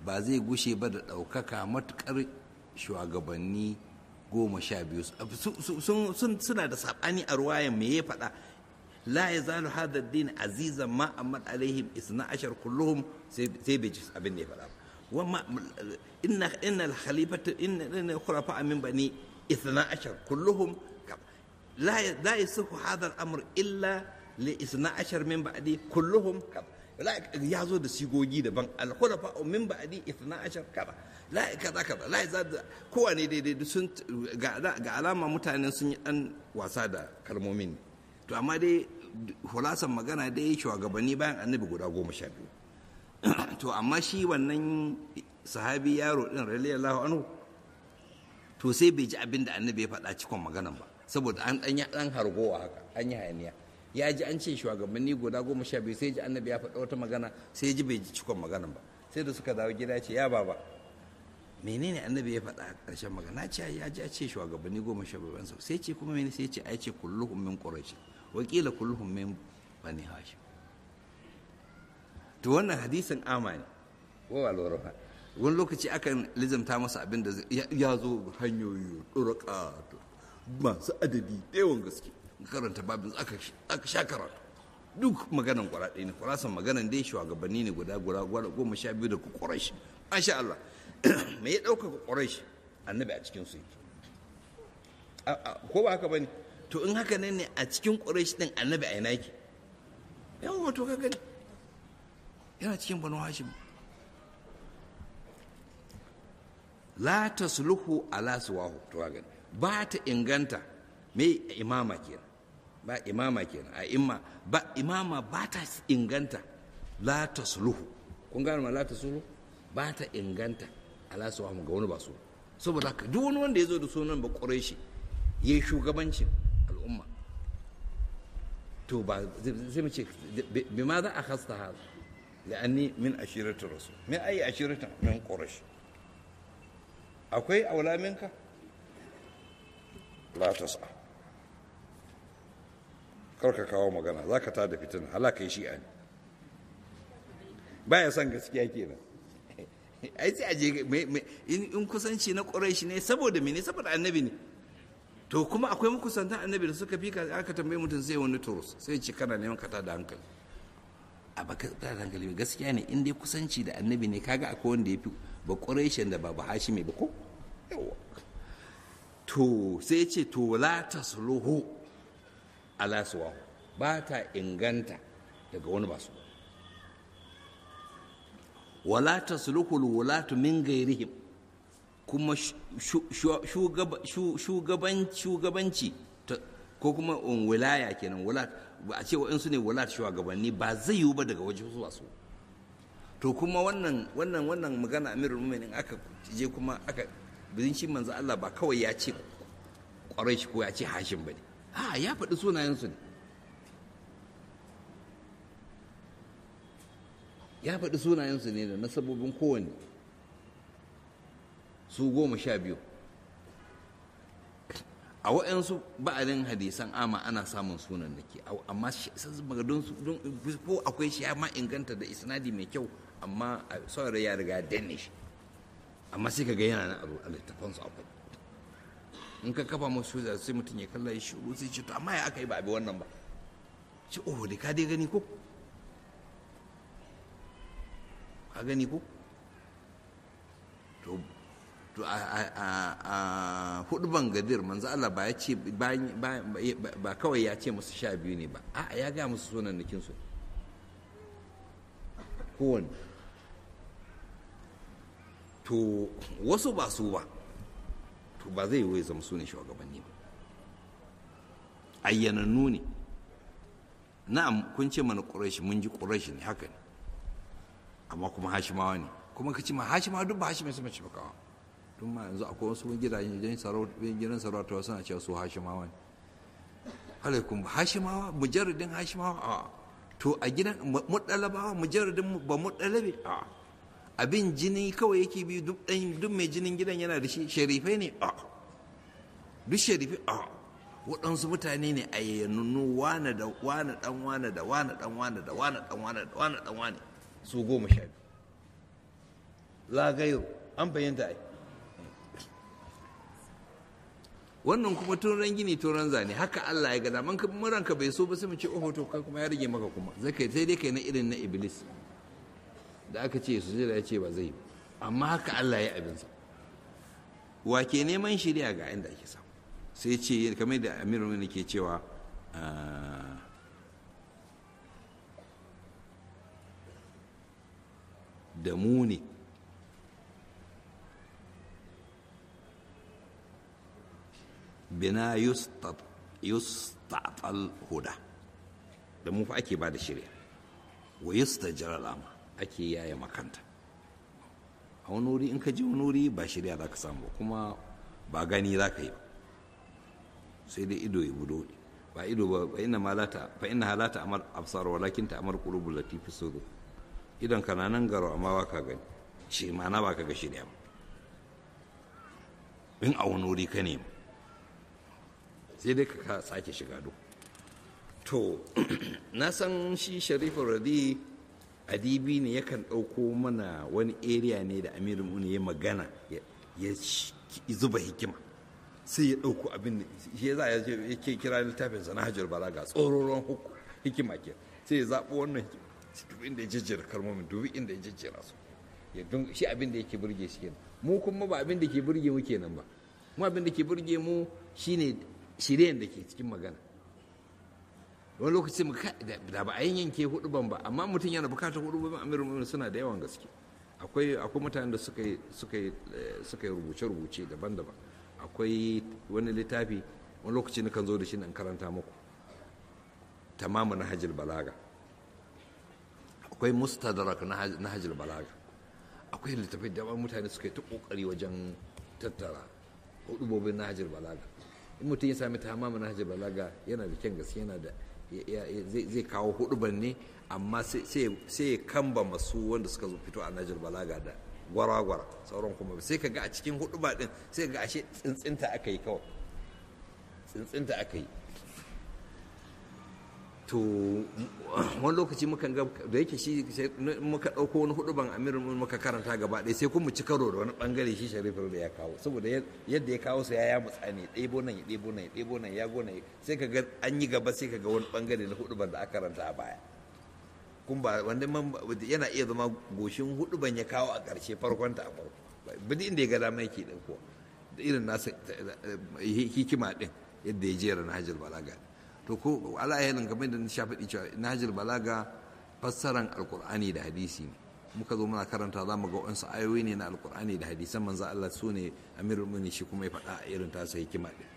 ba zai gushe ba da ɗaukaka matuƙar shugabanni goma sha biyu suna da saɓani a ruwayan me ya faɗa la ya zalu hada din azizan ma amma alaihim isna ashar kulluhum sai bai ji abin da ya faɗa wamma inna inna al-khalifatu inna inna khulafa min bani isna ashar kulluhum la la yasihu hadha al-amr illa li isna ashar min ba'di kulluhum ya zo da sigogi daban al-khulafa min ba'di isna ashar kaza la kaza kaza la yazad kowane daidai sun ga alama mutanen sun yi dan wasa da kalmomin to amma dai hulasan magana dai shugabanni bayan annabi guda goma sha biyu to amma shi wannan sahabi yaro din radiyallahu anhu to sai bai ji abin da annabi ya faɗa cikon maganan ba saboda an ɗan ɗan hargowa haka an yi hayaniya ya ji an ce shugabanni guda goma sha biyu sai ji annabi ya faɗa wata magana sai ji bai ji cikon maganan ba sai da suka dawo gida ce ya baba menene annabi ya faɗa a ƙarshen magana ce ya ji a ce shugabanni goma sha biyu sai ce kuma mene sai ce ai ce kulluhum min quraish wakila kulluhum min bani hashim to wannan hadisin ama ne wa lura fa wani lokaci akan lizamta masa abin da ya zo hanyoyi ɗuraka masu adadi da yawan gaske karanta babin aka sha karatu duk maganan kwara ɗaya ne kwarasan maganan dai shugabanni ne guda guda goma sha biyu da ƙwarashi masha Allah me ya ɗaukaka ƙwarashi annabi a cikin su ko ba haka ba ne to in haka ne a cikin ƙwarashi ɗin annabi a ina yake yan wato ka gani yana cikin banu hashim la tasluhu ala suwahu to ga ba ta inganta me imama kenan ba imama kenan a imma ba imama ba ta inganta la tasluhu kun gane ma la tasluhu ba ta inganta ala suwahu ga wani ba su saboda haka duk wani wanda ya zo da sunan ba quraishi yayi shugabancin al'umma to ba zai mu ce bi ma za a khasta hada لأني من أشيرة الرسول من أي أشيرة من قريش أكوي أولى منك لا تسعى karka kawo magana za ka tada fitina halaka yi shi'a ne baya son gaskiya kenan ai sai aje in kusanci na ƙurai ne saboda mene saboda annabi ne to kuma akwai makusantan annabi da suka fi aka tambaye mutum sai wani turus sai ce kana neman ka tada hankali a baka da hankali gaskiya ne in dai kusanci da annabi ne kaga akwai wanda ya fi ba ƙureshen da ba ba hashimi ba ko to sai ce to la tasluhu ala suwa ba ta inganta daga wani ba su wala tasluhu wulatu min gairihim kuma shugabanci ko kuma wilaya kenan wulat a ce wa'insu ne wulat shugabanni ba zai yiwu ba daga waje zuwa su to kuma wannan wannan wannan magana amirul mu'minin aka je kuma aka bizin shi manzo Allah ba kawai ya ce kwarai shi ko ya ce hashim bane a ya faɗi sunayensu ne ya faɗi sunayensu ne da nasabobin kowanne su goma sha biyu a waɗansu ba'alin hadisan ama ana samun sunan da ke amma don ko akwai shi ya ma inganta da isnadi mai kyau amma saurari ya riga danne shi amma sai ka ga yana nan a littafan su akwai in ka kafa masu da sai mutum ya kalla ya shiru sai ce to amma ya aka yi ba abi wannan ba ce oh da ka dai gani ko ka gani ko to to a hudu ban gadir manzo Allah ba ya ce ba kawai ya ce musu sha biyu ne ba a ya ga musu sunan nikin su kowane to wasu ba su ba to ba zai yi zama su ne shugabanni ba ayyanannu ne na'am kun ce mana ƙurashi mun ji ƙurashi ne haka ne amma kuma hashimawa ne kuma ka ce ma hashimawa duk ba hashimai su mace bakawa tun ma yanzu akwai wasu gidajen gidan sarauta suna cewa su hashimawa ne alaikum hashimawa mujarradin hashimawa a to a gidan muɗalabawa mujarradin ba muɗalabe a abin jini kawai yake bi duk ɗan duk mai jinin gidan yana da shi sharifai ne a duk sharifai a waɗansu mutane ne a yayyannu wane da wane ɗan wane da wane ɗan wane da wane ɗan wane da wane ɗan wane su goma sha biyu la gairu an fahimta ai wannan kuma turan gini turan zane haka Allah ya gada man ranka bai so ba sai mu ce oho to kai kuma ya rage maka kuma zai kai sai dai kai na irin na iblis da aka ce su ya ce ba zai amma haka Allah ya abinsa wa ke neman shirya ga inda ake samu sai ce kamar da amiru ne ke cewa da mu ne bina yustatal huda da mu fa ake ba da shirya wa yustajir alama ake yaya makanta a wani wuri in ka ji wani wuri ba shirya za ka samu kuma ba gani za ka yi ba sai dai ido ya budo ba ido ba fa inna malata fa inna halata amar absar walakin ta amar qulubul latifi sudur idan kana nan garo amma ba ka gani shi ma'ana ba ka ga shirya ba in a wani wuri ka nemi sai dai ka sake shiga do to na san shi sharifu radi adibi ne yakan ɗauko mana wani area ne da amirin uni ya magana ya zuba hikima sai ya ɗauko abin da shi za a yake kira littafin sana hajjar balaga tsororon hikima ke sai ya zaɓo wannan dubi inda ya jejjera kalmomin dubi inda ya jejjera su shi abin da yake burge shi kenan mu kuma ba abin da ke burge mu kenan ba mu abin da ke burge mu shine shiryen da ke cikin magana wani lokaci da ba a yin yanke hudu ban ba amma mutum yana bukatar hudu ban amirin suna da yawan gaske akwai akwai mutanen da suka yi suka yi suka yi rubuce rubuce daban-daban akwai wani littafi wani lokaci na kan zo da shi in karanta muku tamamu na hajjil balaga akwai mustadrak na hajjil balaga akwai littafai da mutane suka yi ta kokari wajen tattara hudubobin na hajjil balaga in mutum ya sami ta hamamu na hajjil balaga yana da kyan gaske yana da zai kawo huduban ne amma sai ya kamba masu wanda suka zo fito a najar balaga da gwara-gwara sauran kuma sai ka ga a cikin huduba din sai ga ashe tsintsinta aka yi kawai tsintsinta aka yi to wani lokaci mukan ga da yake shi muka ɗauko wani huduban amirin muka karanta gaba ɗaya sai kuma ci karo da wani bangare shi sharifin da ya kawo saboda yadda ya kawo su ya ya mutsa ne ɗebo nan ya ɗebo nan ya ɗebo nan ya gona sai ka ga an yi gaba sai ka ga wani bangare na huduban da aka karanta a baya kun ba wanda yana iya zama goshin huduban ya kawo a ƙarshe farkon ta a farko bidi inda ya ga dama yake ɗauko da irin nasa hikima ɗin yadda ya jera na hajjar balaga to ko ala yanin kamar da na sha faɗi cewa nahjul balaga fassaran alkur'ani da hadisi ne muka zo muna karanta za mu ga wasu ayoyi ne na alkur'ani da hadisan manzo Allah su ne amirul mu'minin shi kuma ya faɗa a irin tasa hikima ɗin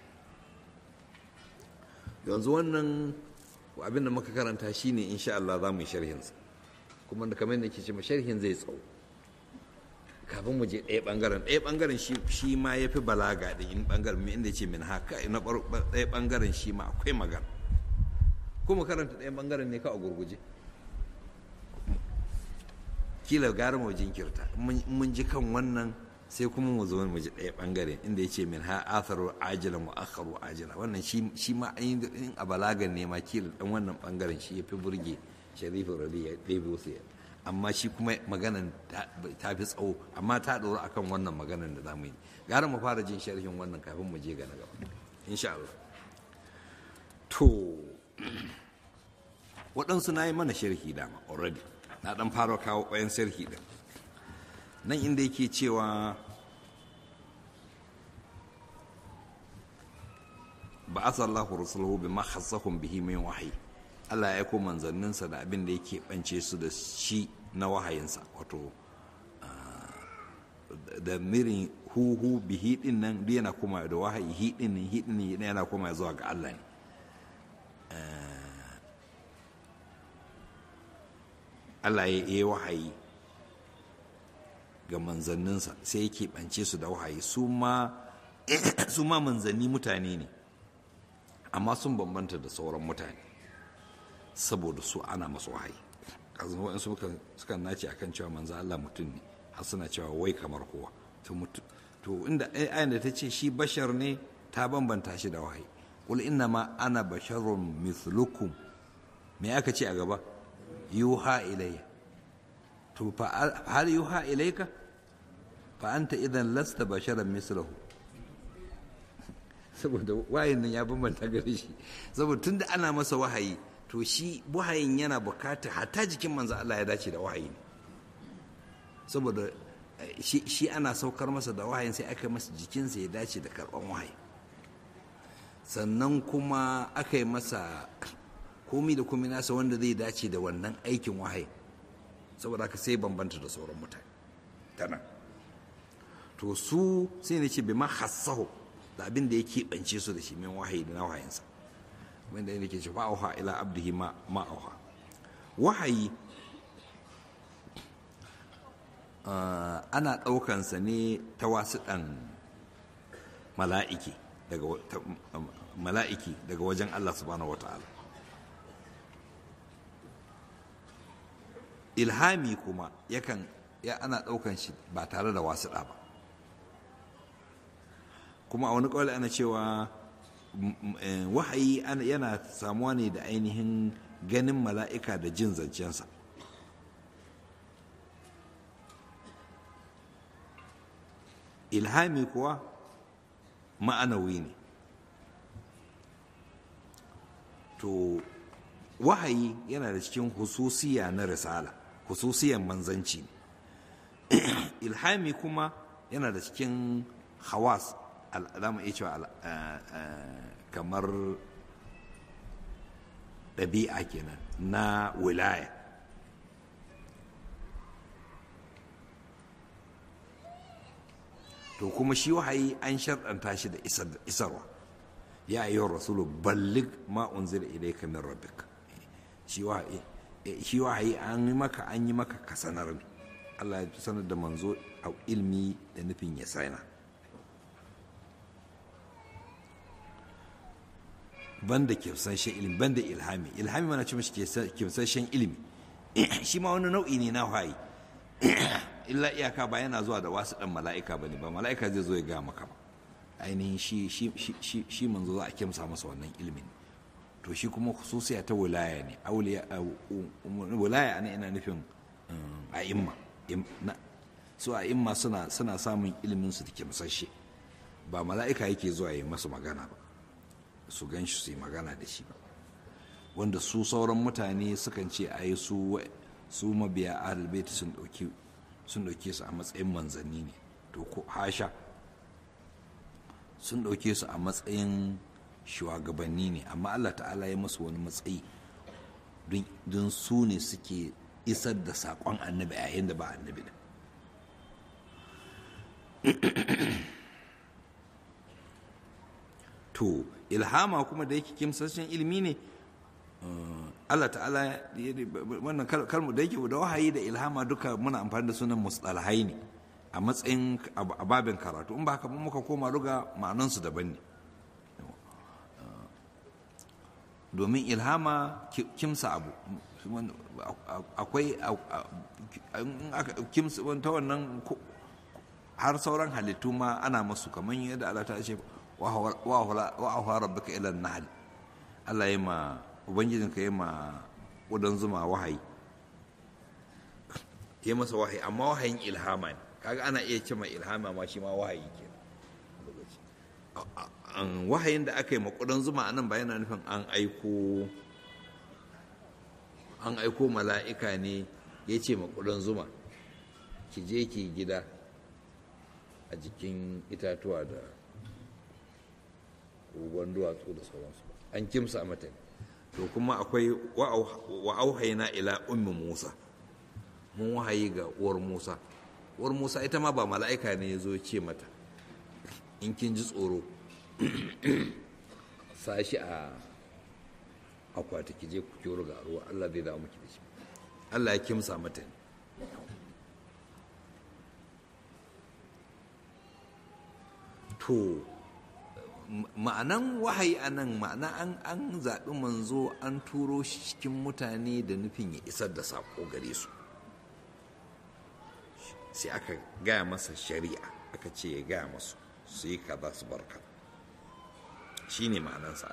yanzu wannan abin da muka karanta shine insha Allah za mu yi sharhin sa kuma da kamar yadda ke ce sharhin zai tsawo kafin mu je ɗaya ɓangaren ɗaya ɓangaren shi ma ya fi balaga da in ɓangaren inda ce min haka na ɗaya ɓangaren shi ma akwai magana kuma karanta ɗayan ɓangaren ne ka a gurguje kila gara mu jinkirta mun ji kan wannan sai kuma mu zo mu ji ɗaya ɓangare inda ya ce min ha atharu ajilan wa akharu ajila wannan shi ma in a balagan ne ma kila ɗan wannan ɓangaren shi ya fi burge sharifu rabi ya ɗebe wasu amma shi kuma maganan ta fi tsawo amma ta ɗora akan wannan maganan da zamu yi gara mu fara jin sharhin wannan kafin mu je ga na gaba insha Allah to waɗansu na yi mana sharhi dama already na ɗan fara kawo ƙwayan sharhi ɗin nan inda yake cewa ba a sallahu rasulahu bi ma khassahum bihi min wahayi Allah ya aiko manzanninsa da abin da yake bance su da shi na wahayinsa wato da mirin huhu bihi din nan duk yana koma da wahayi hi din nan hi din yana koma zuwa ga Allah ne Allah ya yi wahayi ga manzanninsa sai yake bance su da wahayi su ma manzanni mutane ne amma sun bambanta da sauran mutane saboda su ana masu wahayi kazan waɗansu suka nace akan cewa manzo Allah mutum ne har suna cewa wai kamar kowa to inda ayan da ta ce shi bashar ne ta bambanta shi da wahayi qul inna ma ana basharun mithlukum me aka ce a gaba yuha ilayya to fa hal yuha ilayka fa anta idan lasta basharan mislahu saboda wahayin nan ya bambanta gare shi saboda tunda ana masa wahayi to shi wahayin yana bukata hatta jikin manzo Allah ya dace da wahayi ne saboda shi ana saukar masa da wahayin sai aka masa jikinsa ya dace da karban wahayi sannan kuma aka yi masa komi da komi nasa wanda zai dace da wannan aikin wahayi saboda haka sai bambanta da sauran mutane tana to su sai ne ce bai ma hassaho da abin da ya keɓance su da shi min wahayi da na wahayinsa wanda yake ce fa'auha ila abdihi ma ma'auha wahayi ana ɗaukansa ne ta wasu ɗan mala'iki daga mala'iki daga wajen Allah subhanahu wata'ala ilhami kuma yakan ya ana ɗaukan shi ba tare da wasu ba kuma a wani ƙwale ana cewa wahayi yana samuwa ne da ainihin ganin mala'ika da jin zancensa ilhami kuwa ma'anawi ne to wahayi yana da cikin hususiya na risala hususiyan manzanci ne ilhami kuma yana da cikin hawas al'adama iya cewa kamar ɗabi'a kenan na wilaya to kuma shi wahayi an sharɗanta shi da isarwa ya yi rasulu ballig ma unzila ilayka min rabbik shi wahayi an yi maka an yi maka ka sanar ne Allah ya sanar da manzo a ilmi da nufin ya sana banda kimsashen ilimi banda ilhami ilhami mana ce mashi kimsashen ilimi shi ma wani nau'i ne na wahayi illa iyaka ba yana zuwa da wasu dan mala'ika bane ba mala'ika zai zo ya ga maka ba ainihin shi shi shi shi manzo za a kimsa masa wannan ilimin to shi kuma khususiya ta wilaya ne auliya wilaya ne ina nufin a'imma su a'imma suna suna samun ilimin su da kimsashe ba mala'ika yake zuwa yi masu magana ba su gan shi su yi magana da shi ba wanda su sauran mutane sukan ce a yi su su mabiya ahalbaiti sun ɗauki sun ɗauke su a matsayin manzanni ne to ko hasha sun ɗauke su a matsayin shugabanni ne amma allah ta'ala ya masu wani matsayi don su ne suke isar da saƙon annabi a yayin da ba annabi da to ilhama kuma da yake kimsashen ilimi ne Allah ta'ala wannan kalmu da yake da wahayi da ilhama duka muna amfani da sunan mustalahai ne a matsayin ababin karatu in ba haka muka koma ruga ma'anansu daban ne domin ilhama kimsa abu akwai kimsa ta wannan har sauran halittu ma ana masu kamar yadda Allah ta ce wa'ahuwa rabbika ila nahl Allah ya ma ubangijinka ya ma ƙudan zuma wahayi ya masa wahayi amma wahayin ilhama ne kaga ana iya ce mai ilhama ma shi ma wahayi ke wahayin da aka yi ma ƙudan zuma anan ba yana nufin an aiko an aiko mala'ika ne ya ce ma ƙudan zuma ki je ki gida a jikin itatuwa da ruwan duwatsu da sauransu an kimsa mata to kuma akwai wa auhaina ila ummi musa mun wahayi ga uwar musa uwar musa ita ma ba mala'ika ne ya zo ce mata in kin ji tsoro sashi a akwati ki je ku kyoro ga ruwa allah zai dawo miki da shi allah ya kimsa mata ne to ma'anan wahayi a nan ma'ana an an zaɓi manzo an turo shi cikin mutane da nufin ya isar da saƙo gare su sai aka gaya masa shari'a aka ce ya gaya masu su yi kaza su barka shi ne ma'anan sa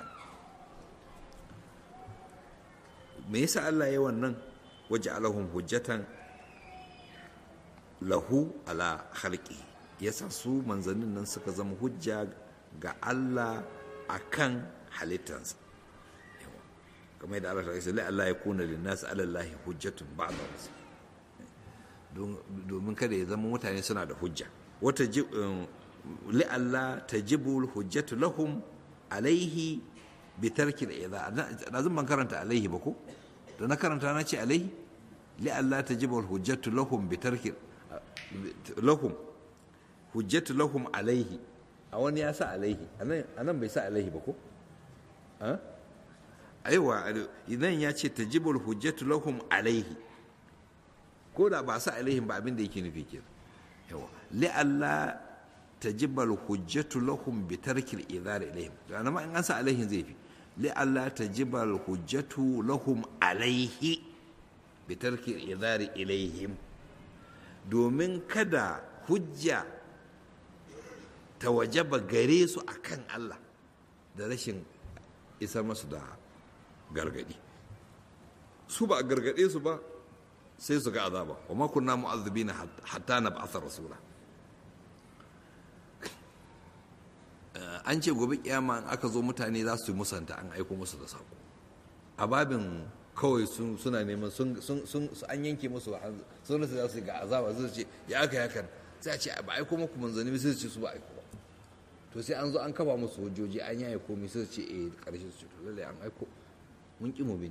me yasa Allah ya wannan waje alahun hujjatan lahu ala halki yasa su manzannin nan suka zama hujja ga Allah akan halittansa kamar yadda Allah ta ce la Allah ya kuna linnas ala Allah hujjatun ba'da rasul domin kada ya zama mutane suna da hujja wata li Allah tajibu hujjatu lahum alaihi bi tarki al-idha da zan ban karanta alaihi ba ko da na karanta na ce alaihi li Allah tajibu hujjatu lahum bi tarki lahum hujjatu lahum alaihi a wani ya sa alaihi anan bai sa alaihi ba ko aiwa idan ya ce tajibul hujjatu lahum alaihi ko da ba sa alaihim ba abin da yake nufi ke yawa li alla tajibal hujjatu lahum bi tarkil idhar ilaihim dan ma in an sa alaihim zai fi li alla tajibal hujjatu lahum alaihi bi tarkil idhar ilaihim domin kada hujja ta wajaba gare su akan Allah da rashin isar masu da gargadi su ba a gargade su ba sai su ga azaba wa ma kunna mu'azzibina hatta na ba'atha rasula an ce gobe kiyama in aka zo mutane za su yi musanta an aiko musu da sako a babin kawai suna neman sun an yanke musu sun rasa za su ga azaba zai ce ya aka yakan sai a ce ba aiko muku manzanni sai su ce su ba aiko ba to sai an zo an kafa musu hujjoji an yaye komai sai su ce eh karshe su ce to lalle an aiko mun ki mu bin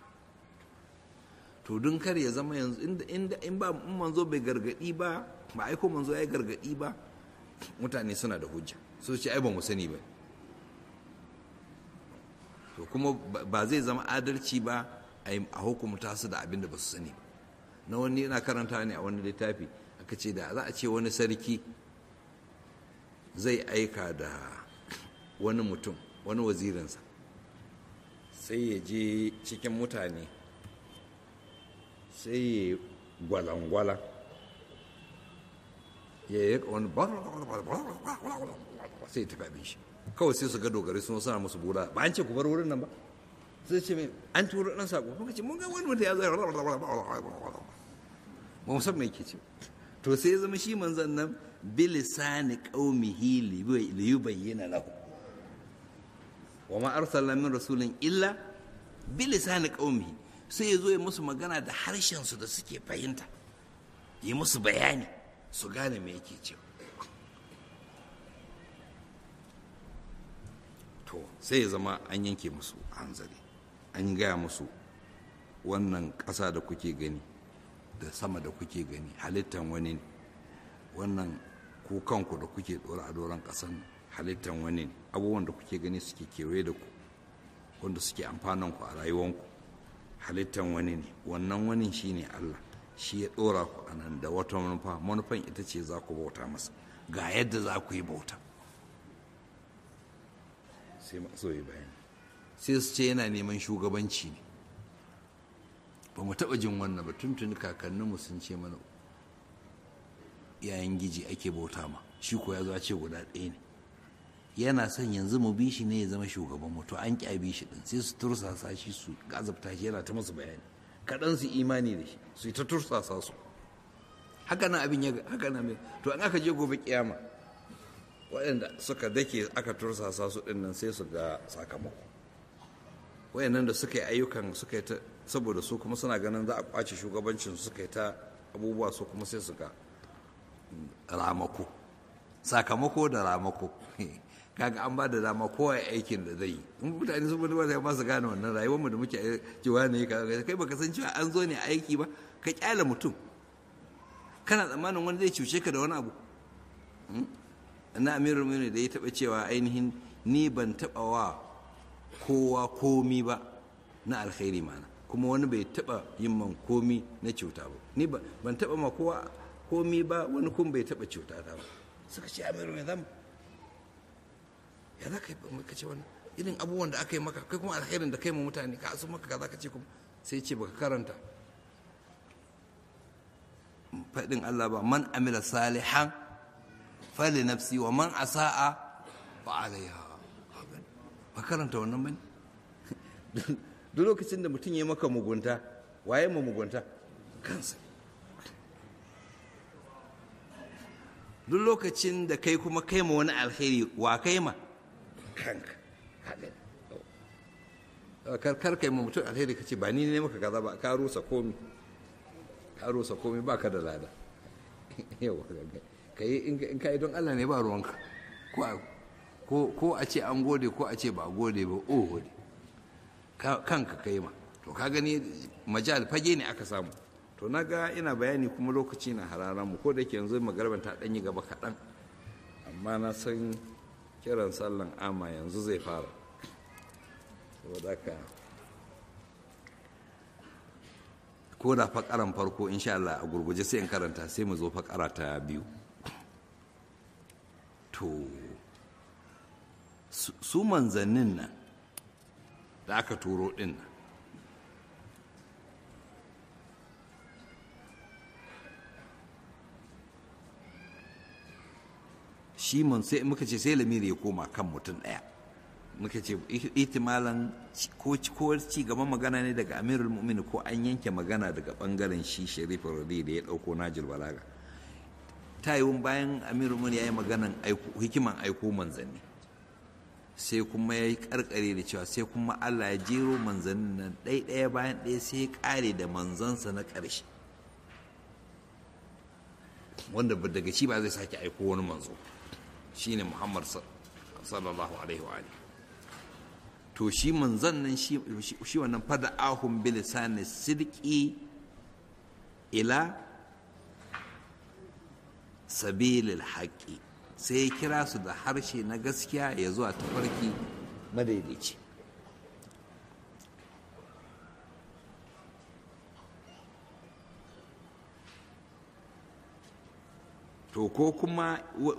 to don kar ya zama yanzu inda in ba in manzo bai gargadi ba ba aiko manzo ya gargadi ba mutane suna da hujja su ce ai ba mu sani ba to kuma ba zai zama adalci ba a hukumta su da abin da ba su sani ba na wani yana karanta ne a wani littafi aka ce da za a ce wani sarki zai aika da wani mutum wani wazirinsa sai ya je cikin mutane sai ya gwalangwala ya yi wani sai ya tafi abin shi kawai sai su ga dogari sun sana musu bula ba an ce ku bar wurin nan ba sai ce mai an turo ɗan saƙo muka ce mun ga wani mutum ya zai ba mu san me yake ce to sai ya zama shi manzan nan bilisani qaumihi li yubayyana lahu wa ma arsalna min rasulin illa bilisani qaumihi sai ya zo ya musu magana da harshen su da suke fahimta yi musu bayani su gane me yake cewa to sai ya zama an yanke musu hanzari an gaya musu wannan ƙasa da kuke gani da sama da kuke gani halittan wani wannan ku kanku da kuke ɗora a doron ƙasan halittan wani abubuwan da kuke gani suke kewaye da ku wanda suke amfanan ku a rayuwanku halittan wani ne wannan wani shi ne allah shi ya ɗora ku a nan da wata manufa manufan ita ce za ku bauta masa ga yadda za ku yi bauta sai masu yi bayani sai su ce yana neman shugabanci ne ba mu taɓa jin wannan ba tuntuni kakanninmu sun ce mana yayin giji ake bauta ma shi ko ya zo ce guda ɗaya ne yana son yanzu mu bi shi ne ya zama shugaban mu to an ƙyabi shi ɗin sai su tursasa shi su gazabta shi yana ta musu bayani kaɗan su imani da shi su ta tursasa su haka nan abin ya haka nan mai to an aka je gobe kiyama waɗanda suka dake aka tursasa su ɗin nan sai su ga sakamako wayannan da suka yi ayyukan suka yi ta saboda su kuma suna ganin za a kwace shugabancin suka yi ta abubuwa su kuma sai su ga ramako sakamako da ramako kaga an ba da dama kowa aikin da zai yi in mutane sun mutu ba su gane wannan rayuwar mu da muke cewa ne kai baka san cewa an zo ne aiki ba ka kyale mutum kana tsammanin wani zai cuce ka da wani abu na amirul mu'minin da ya taba cewa ainihin ni ban taba wa kowa komi ba na alkhairi mana kuma wani bai taba yin man komi na cuta ba ni ban taba ma kowa komi ba wani kuma bai taba cuta ta ba suka ce amiru mai zama ya za ka yi ka ce wani irin abubuwan da aka yi maka kai kuma alkhairin da kai ma mutane ka asu maka kaza ka ce kuma sai ce baka karanta faɗin Allah ba man amila salihan fali nafsi wa man asa'a fa alaiha ba karanta wannan bane duk lokacin da mutum ya maka mugunta waye ma mugunta kansa duk lokacin da kai kuma kai ma wani alheri wa kai ma kanka kar kar kai ma mutum alheri ka ce ba ni ne maka kaza ba ka rusa komi ka rusa komi ba ka da lada yawa ka yi in ka yi don Allah ne ba ruwanka ko a ce an gode ko a ce ba gode ba o gode kanka kai ma to ka gani majal fage ne aka samu to na ga ina bayani kuma lokaci na hararan mu ko da ke yanzu magarban ta ɗanyi gaba kaɗan amma na san kiran sallan ama yanzu zai fara saboda haka ko da fakaran farko insha Allah a gurguje sai in karanta sai mu zo fakara ta biyu to su manzannin nan da aka turo din nan shi man sai muka ce sai lamiri ya koma kan mutum ɗaya muka ce itimalan ko ci gaban magana ne daga amirul mu'min ko an yanke magana daga bangaren shi sharif radi da ya ɗauko najil balaga ta yi bayan amirul mu'min ya yi maganan hikiman aiko manzanni sai kuma ya yi karkare da cewa sai kuma allah ya jero manzannin nan ɗaya bayan ɗaya sai ya ƙare da manzansa na ƙarshe wanda daga shi ba zai sake aiko wani manzo shine muhammad sallallahu alaihi wa to shi manzon nan shi wannan fada ahun bilisani sidki ila sabilil haƙi sai ya kira su da harshe na gaskiya ya zuwa tafarki madaidaici to ko kuma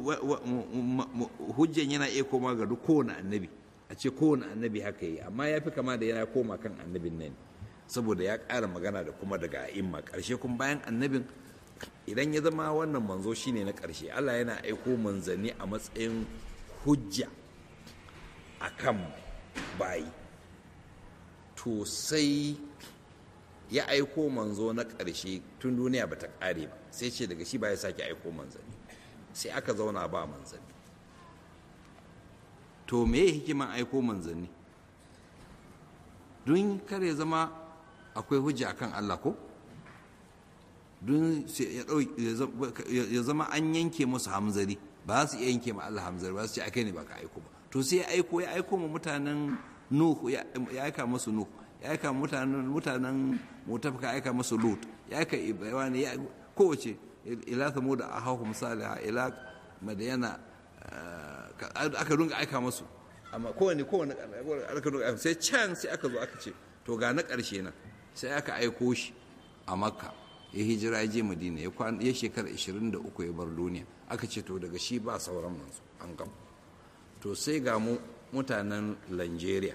hujjan yana iya koma ga duk kowane annabi a ce kowane annabi haka yi amma ya fi kama da yana koma kan annabin nan saboda ya ƙara magana da kuma daga a'imma ƙarshe kuma bayan annabin idan ya zama wannan manzo shine na ƙarshe allah yana aiko manzanni a matsayin hujja a kan bayi to sai ya aiko manzo na ƙarshe tun duniya ba ta ƙare ba sai ce daga shi ba ya sake aiko manzanni sai aka zauna ba manzanni to me ya hikiman aiko manzanni don kare zama akwai hujja akan Allah ko don ya zama an yanke musu hamzari ba su iya yanke ma Allah hamzari ba su ce akai ne ba ka aiko ba to sai ya aiko ya aiko ma mutanen nuhu ya aika musu nuhu ya aika mutanen mutanen mutafika aika musu lut ya aika ibrahim ya kowace ila samu da ahahum salih ila madayana aka dunga aika musu amma kowane kowane aka dunga sai can sai aka zo aka ce to ga na ƙarshe na sai aka aiko shi a makka ya hijira ya je madina ya shekara 23 ya bar duniya aka ce to daga shi ba sauran manzo an gama to sai ga mu mutanen Nigeria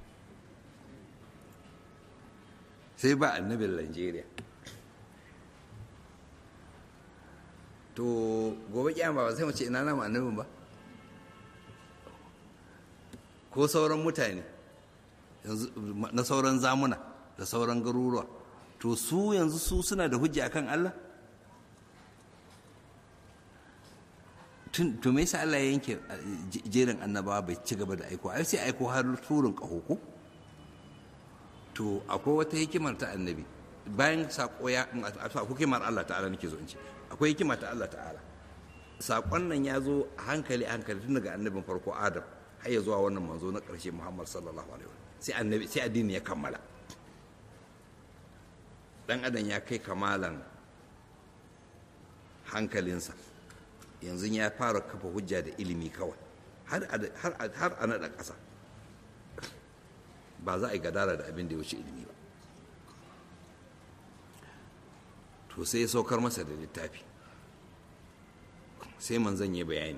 sai ba annabin Nigeria to gobe kyama ba sai mu ce ina nama annabin ba ko sauran mutane na sauran zamuna da sauran garuruwa to su yanzu su suna da hujja akan Allah to me yasa Allah ya yanke jerin annabawa bai ci gaba da aiko ai sai aiko har turin kaho ko to akwai wata hikimar ta annabi bayan sako ya hikimar Allah ta'ala nake zo in ce akwai hikima ta Allah ta'ala sakon nan ya zo a hankali hankali tun daga annabin farko Adam har ya zuwa wannan manzo na ƙarshe Muhammad sallallahu alaihi wasallam sai annabi sai addini ya kammala dan adam ya kai kamalan hankalinsa yanzu ya fara kafa hujja da ilimi kawai har a naɗa ƙasa ba za a yi gadara da abin da ya wuce ilimi ba to sai ya saukar masa da littafi sai manzan ya bayani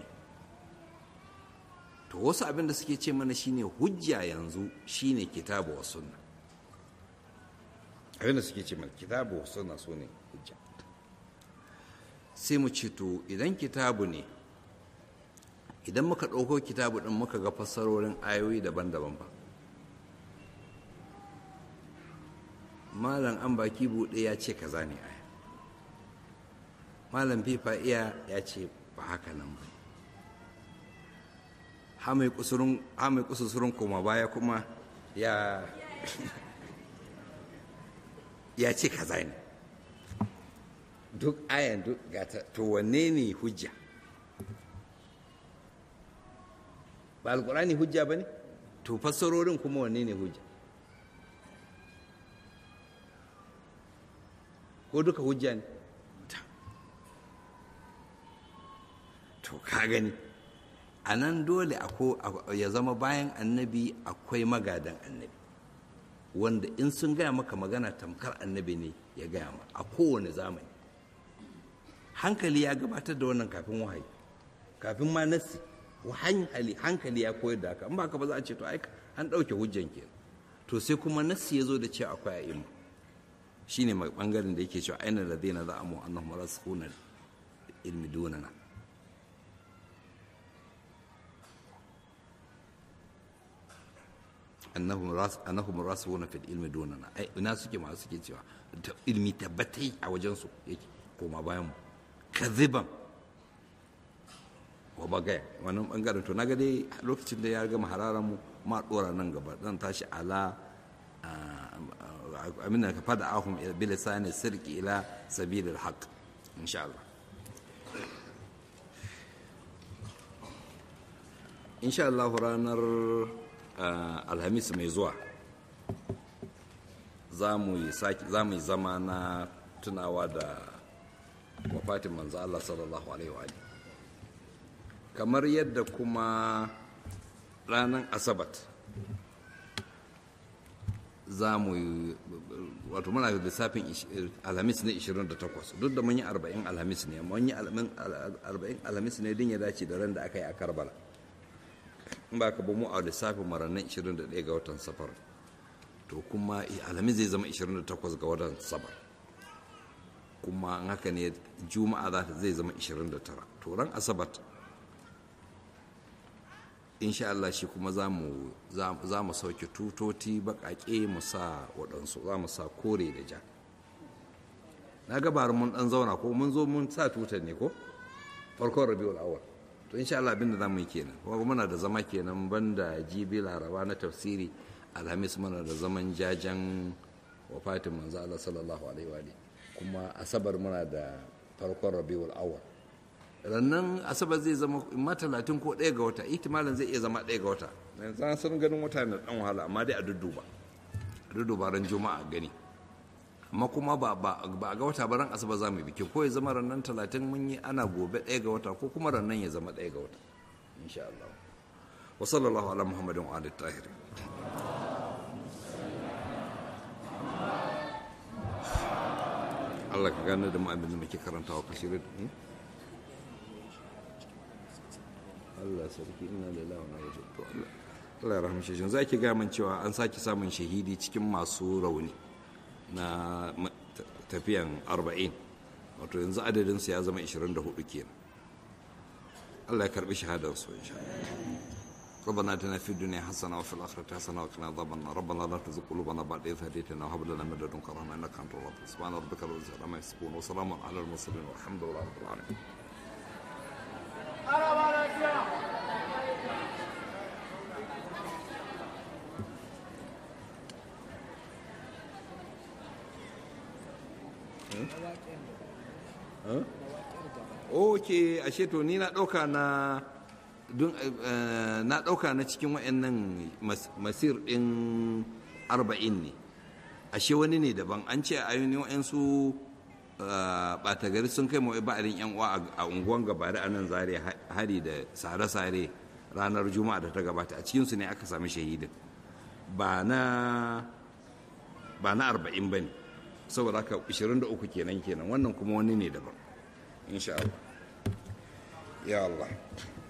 to wasu abin da suke ce mana shine hujja yanzu shine kitabu wa sunna abin da suke ce mana kitabu wa sunna su ne hujja sai mu ce to idan kitabu ne idan muka ɗauko kitabu ɗin muka ga fassarorin ayoyi daban-daban ba malam an baki buɗe ya ce kaza ne aya malam fifa iya ya ce ba haka nan ba ha mai kusurun koma baya kuma ya ya ce kaza ne duk ayan duk gata to wanne ne hujja ba alkurani hujja ba ne to fassarorin kuma wanne ne hujja ko duka hujja ne to ka gani a nan dole ya zama bayan annabi akwai magadan annabi wanda in sun gaya maka magana tamkar annabi ne ya gaya ma a kowane zamani hankali ya gabatar da wannan kafin wahayi kafin ma nassi hankali hankali ya koyar da haka in ba ka ba za a ce to ai an ɗauke hujjan ke to sai kuma nassi ya zo da cewa akwai a'imma shine mai bangaren da yake cewa aina ladina za'amu annahum rasikhuna ilmi dunana annahum rasikhuna fil ilmi dunana ai ina suke masu suke cewa ilmi tabbatai a wajen su yake koma bayan mu kaziban wa bagaya wannan bangaren to naga dai lokacin da ya gama hararan mu ma dora nan gaba zan tashi ala amina ka fada ahum bi lisani sirki ila sabil al haqq insha Allah insha Allah ranar alhamis mai zuwa za mu yi zama na tunawa da wafatin manzo Allah sallallahu alaihi wa kamar yadda kuma ranar asabat za mu yi wato muna da lissafin alhamis ne 28 duk da mun yi 40 alhamis ne mun yi 40 alhamis ne din ya dace da ran da aka yi a karbala in ba ka ba mu a lissafin marannan 21 ga watan safar to kuma alhamis zai zama 28 ga watan safar kuma an haka ne juma'a za ta zai zama 29 to ran asabat insha Allah shi kuma za mu sauke tutoti baƙaƙe mu sa waɗansu za mu sa kore da ja na gabar mun ɗan zauna ko mun zo mun sa tutar ne ko farkon rabiul awal to insha Allah abinda za mu yi kenan kuma muna da zama kenan banda jibi laraba na tafsiri alhamis muna da zaman jajen wafatin manzo Allah sallallahu alaihi wa kuma asabar muna da farkon rabiul awal rannan asabar zai zama ma talatin ko ɗaya ga wata ihtimalin zai iya zama ɗaya ga wata yanzu sun ganin wata na ɗan wahala amma dai a dudduba a dudduba ran juma'a gani amma kuma ba a ga wata ba ran asabar za mu biki ko ya zama rannan talatin mun yi ana gobe ɗaya ga wata ko kuma rannan ya zama ɗaya ga wata insha Allah wa sallallahu ala muhammadin wa alihi tahiri Allah ka gane da mu abin da muke karantawa ka shirya Allah sarki ina da lawa na wajen to Allah Allah ya rahmace shi za ki min cewa an sake samun shahidi cikin masu rauni na tafiyan 40 wato yanzu adadin su ya zama 24 kenan Allah ya karbi shahadar su insha Allah ربنا اتنا في الدنيا حسنه وفي الاخره حسنه وقنا عذاب النار ربنا لا تزغ قلوبنا بعد إذ هديتنا وهب لنا من لدنك رحمه انك انت الوهاب سبحان ربك رب العزه عما يصفون وسلام على المرسلين والحمد لله رب العالمين ok ashe to ni na ɗauka na na ɗauka na cikin wa'annan masir ɗin arba'in ne ashe wani ne daban an ce a yi wa'ansu ɓata gari sun kai mawai ba'arin yan uwa a unguwan gabari a nan zare hari da sare-sare ranar juma'a da ta gabata a cikinsu ne aka sami shahidin ba na ba na arba'in ba ne saboda haka 23 kenan kenan wannan kuma wani ne daban insha Allah ya Allah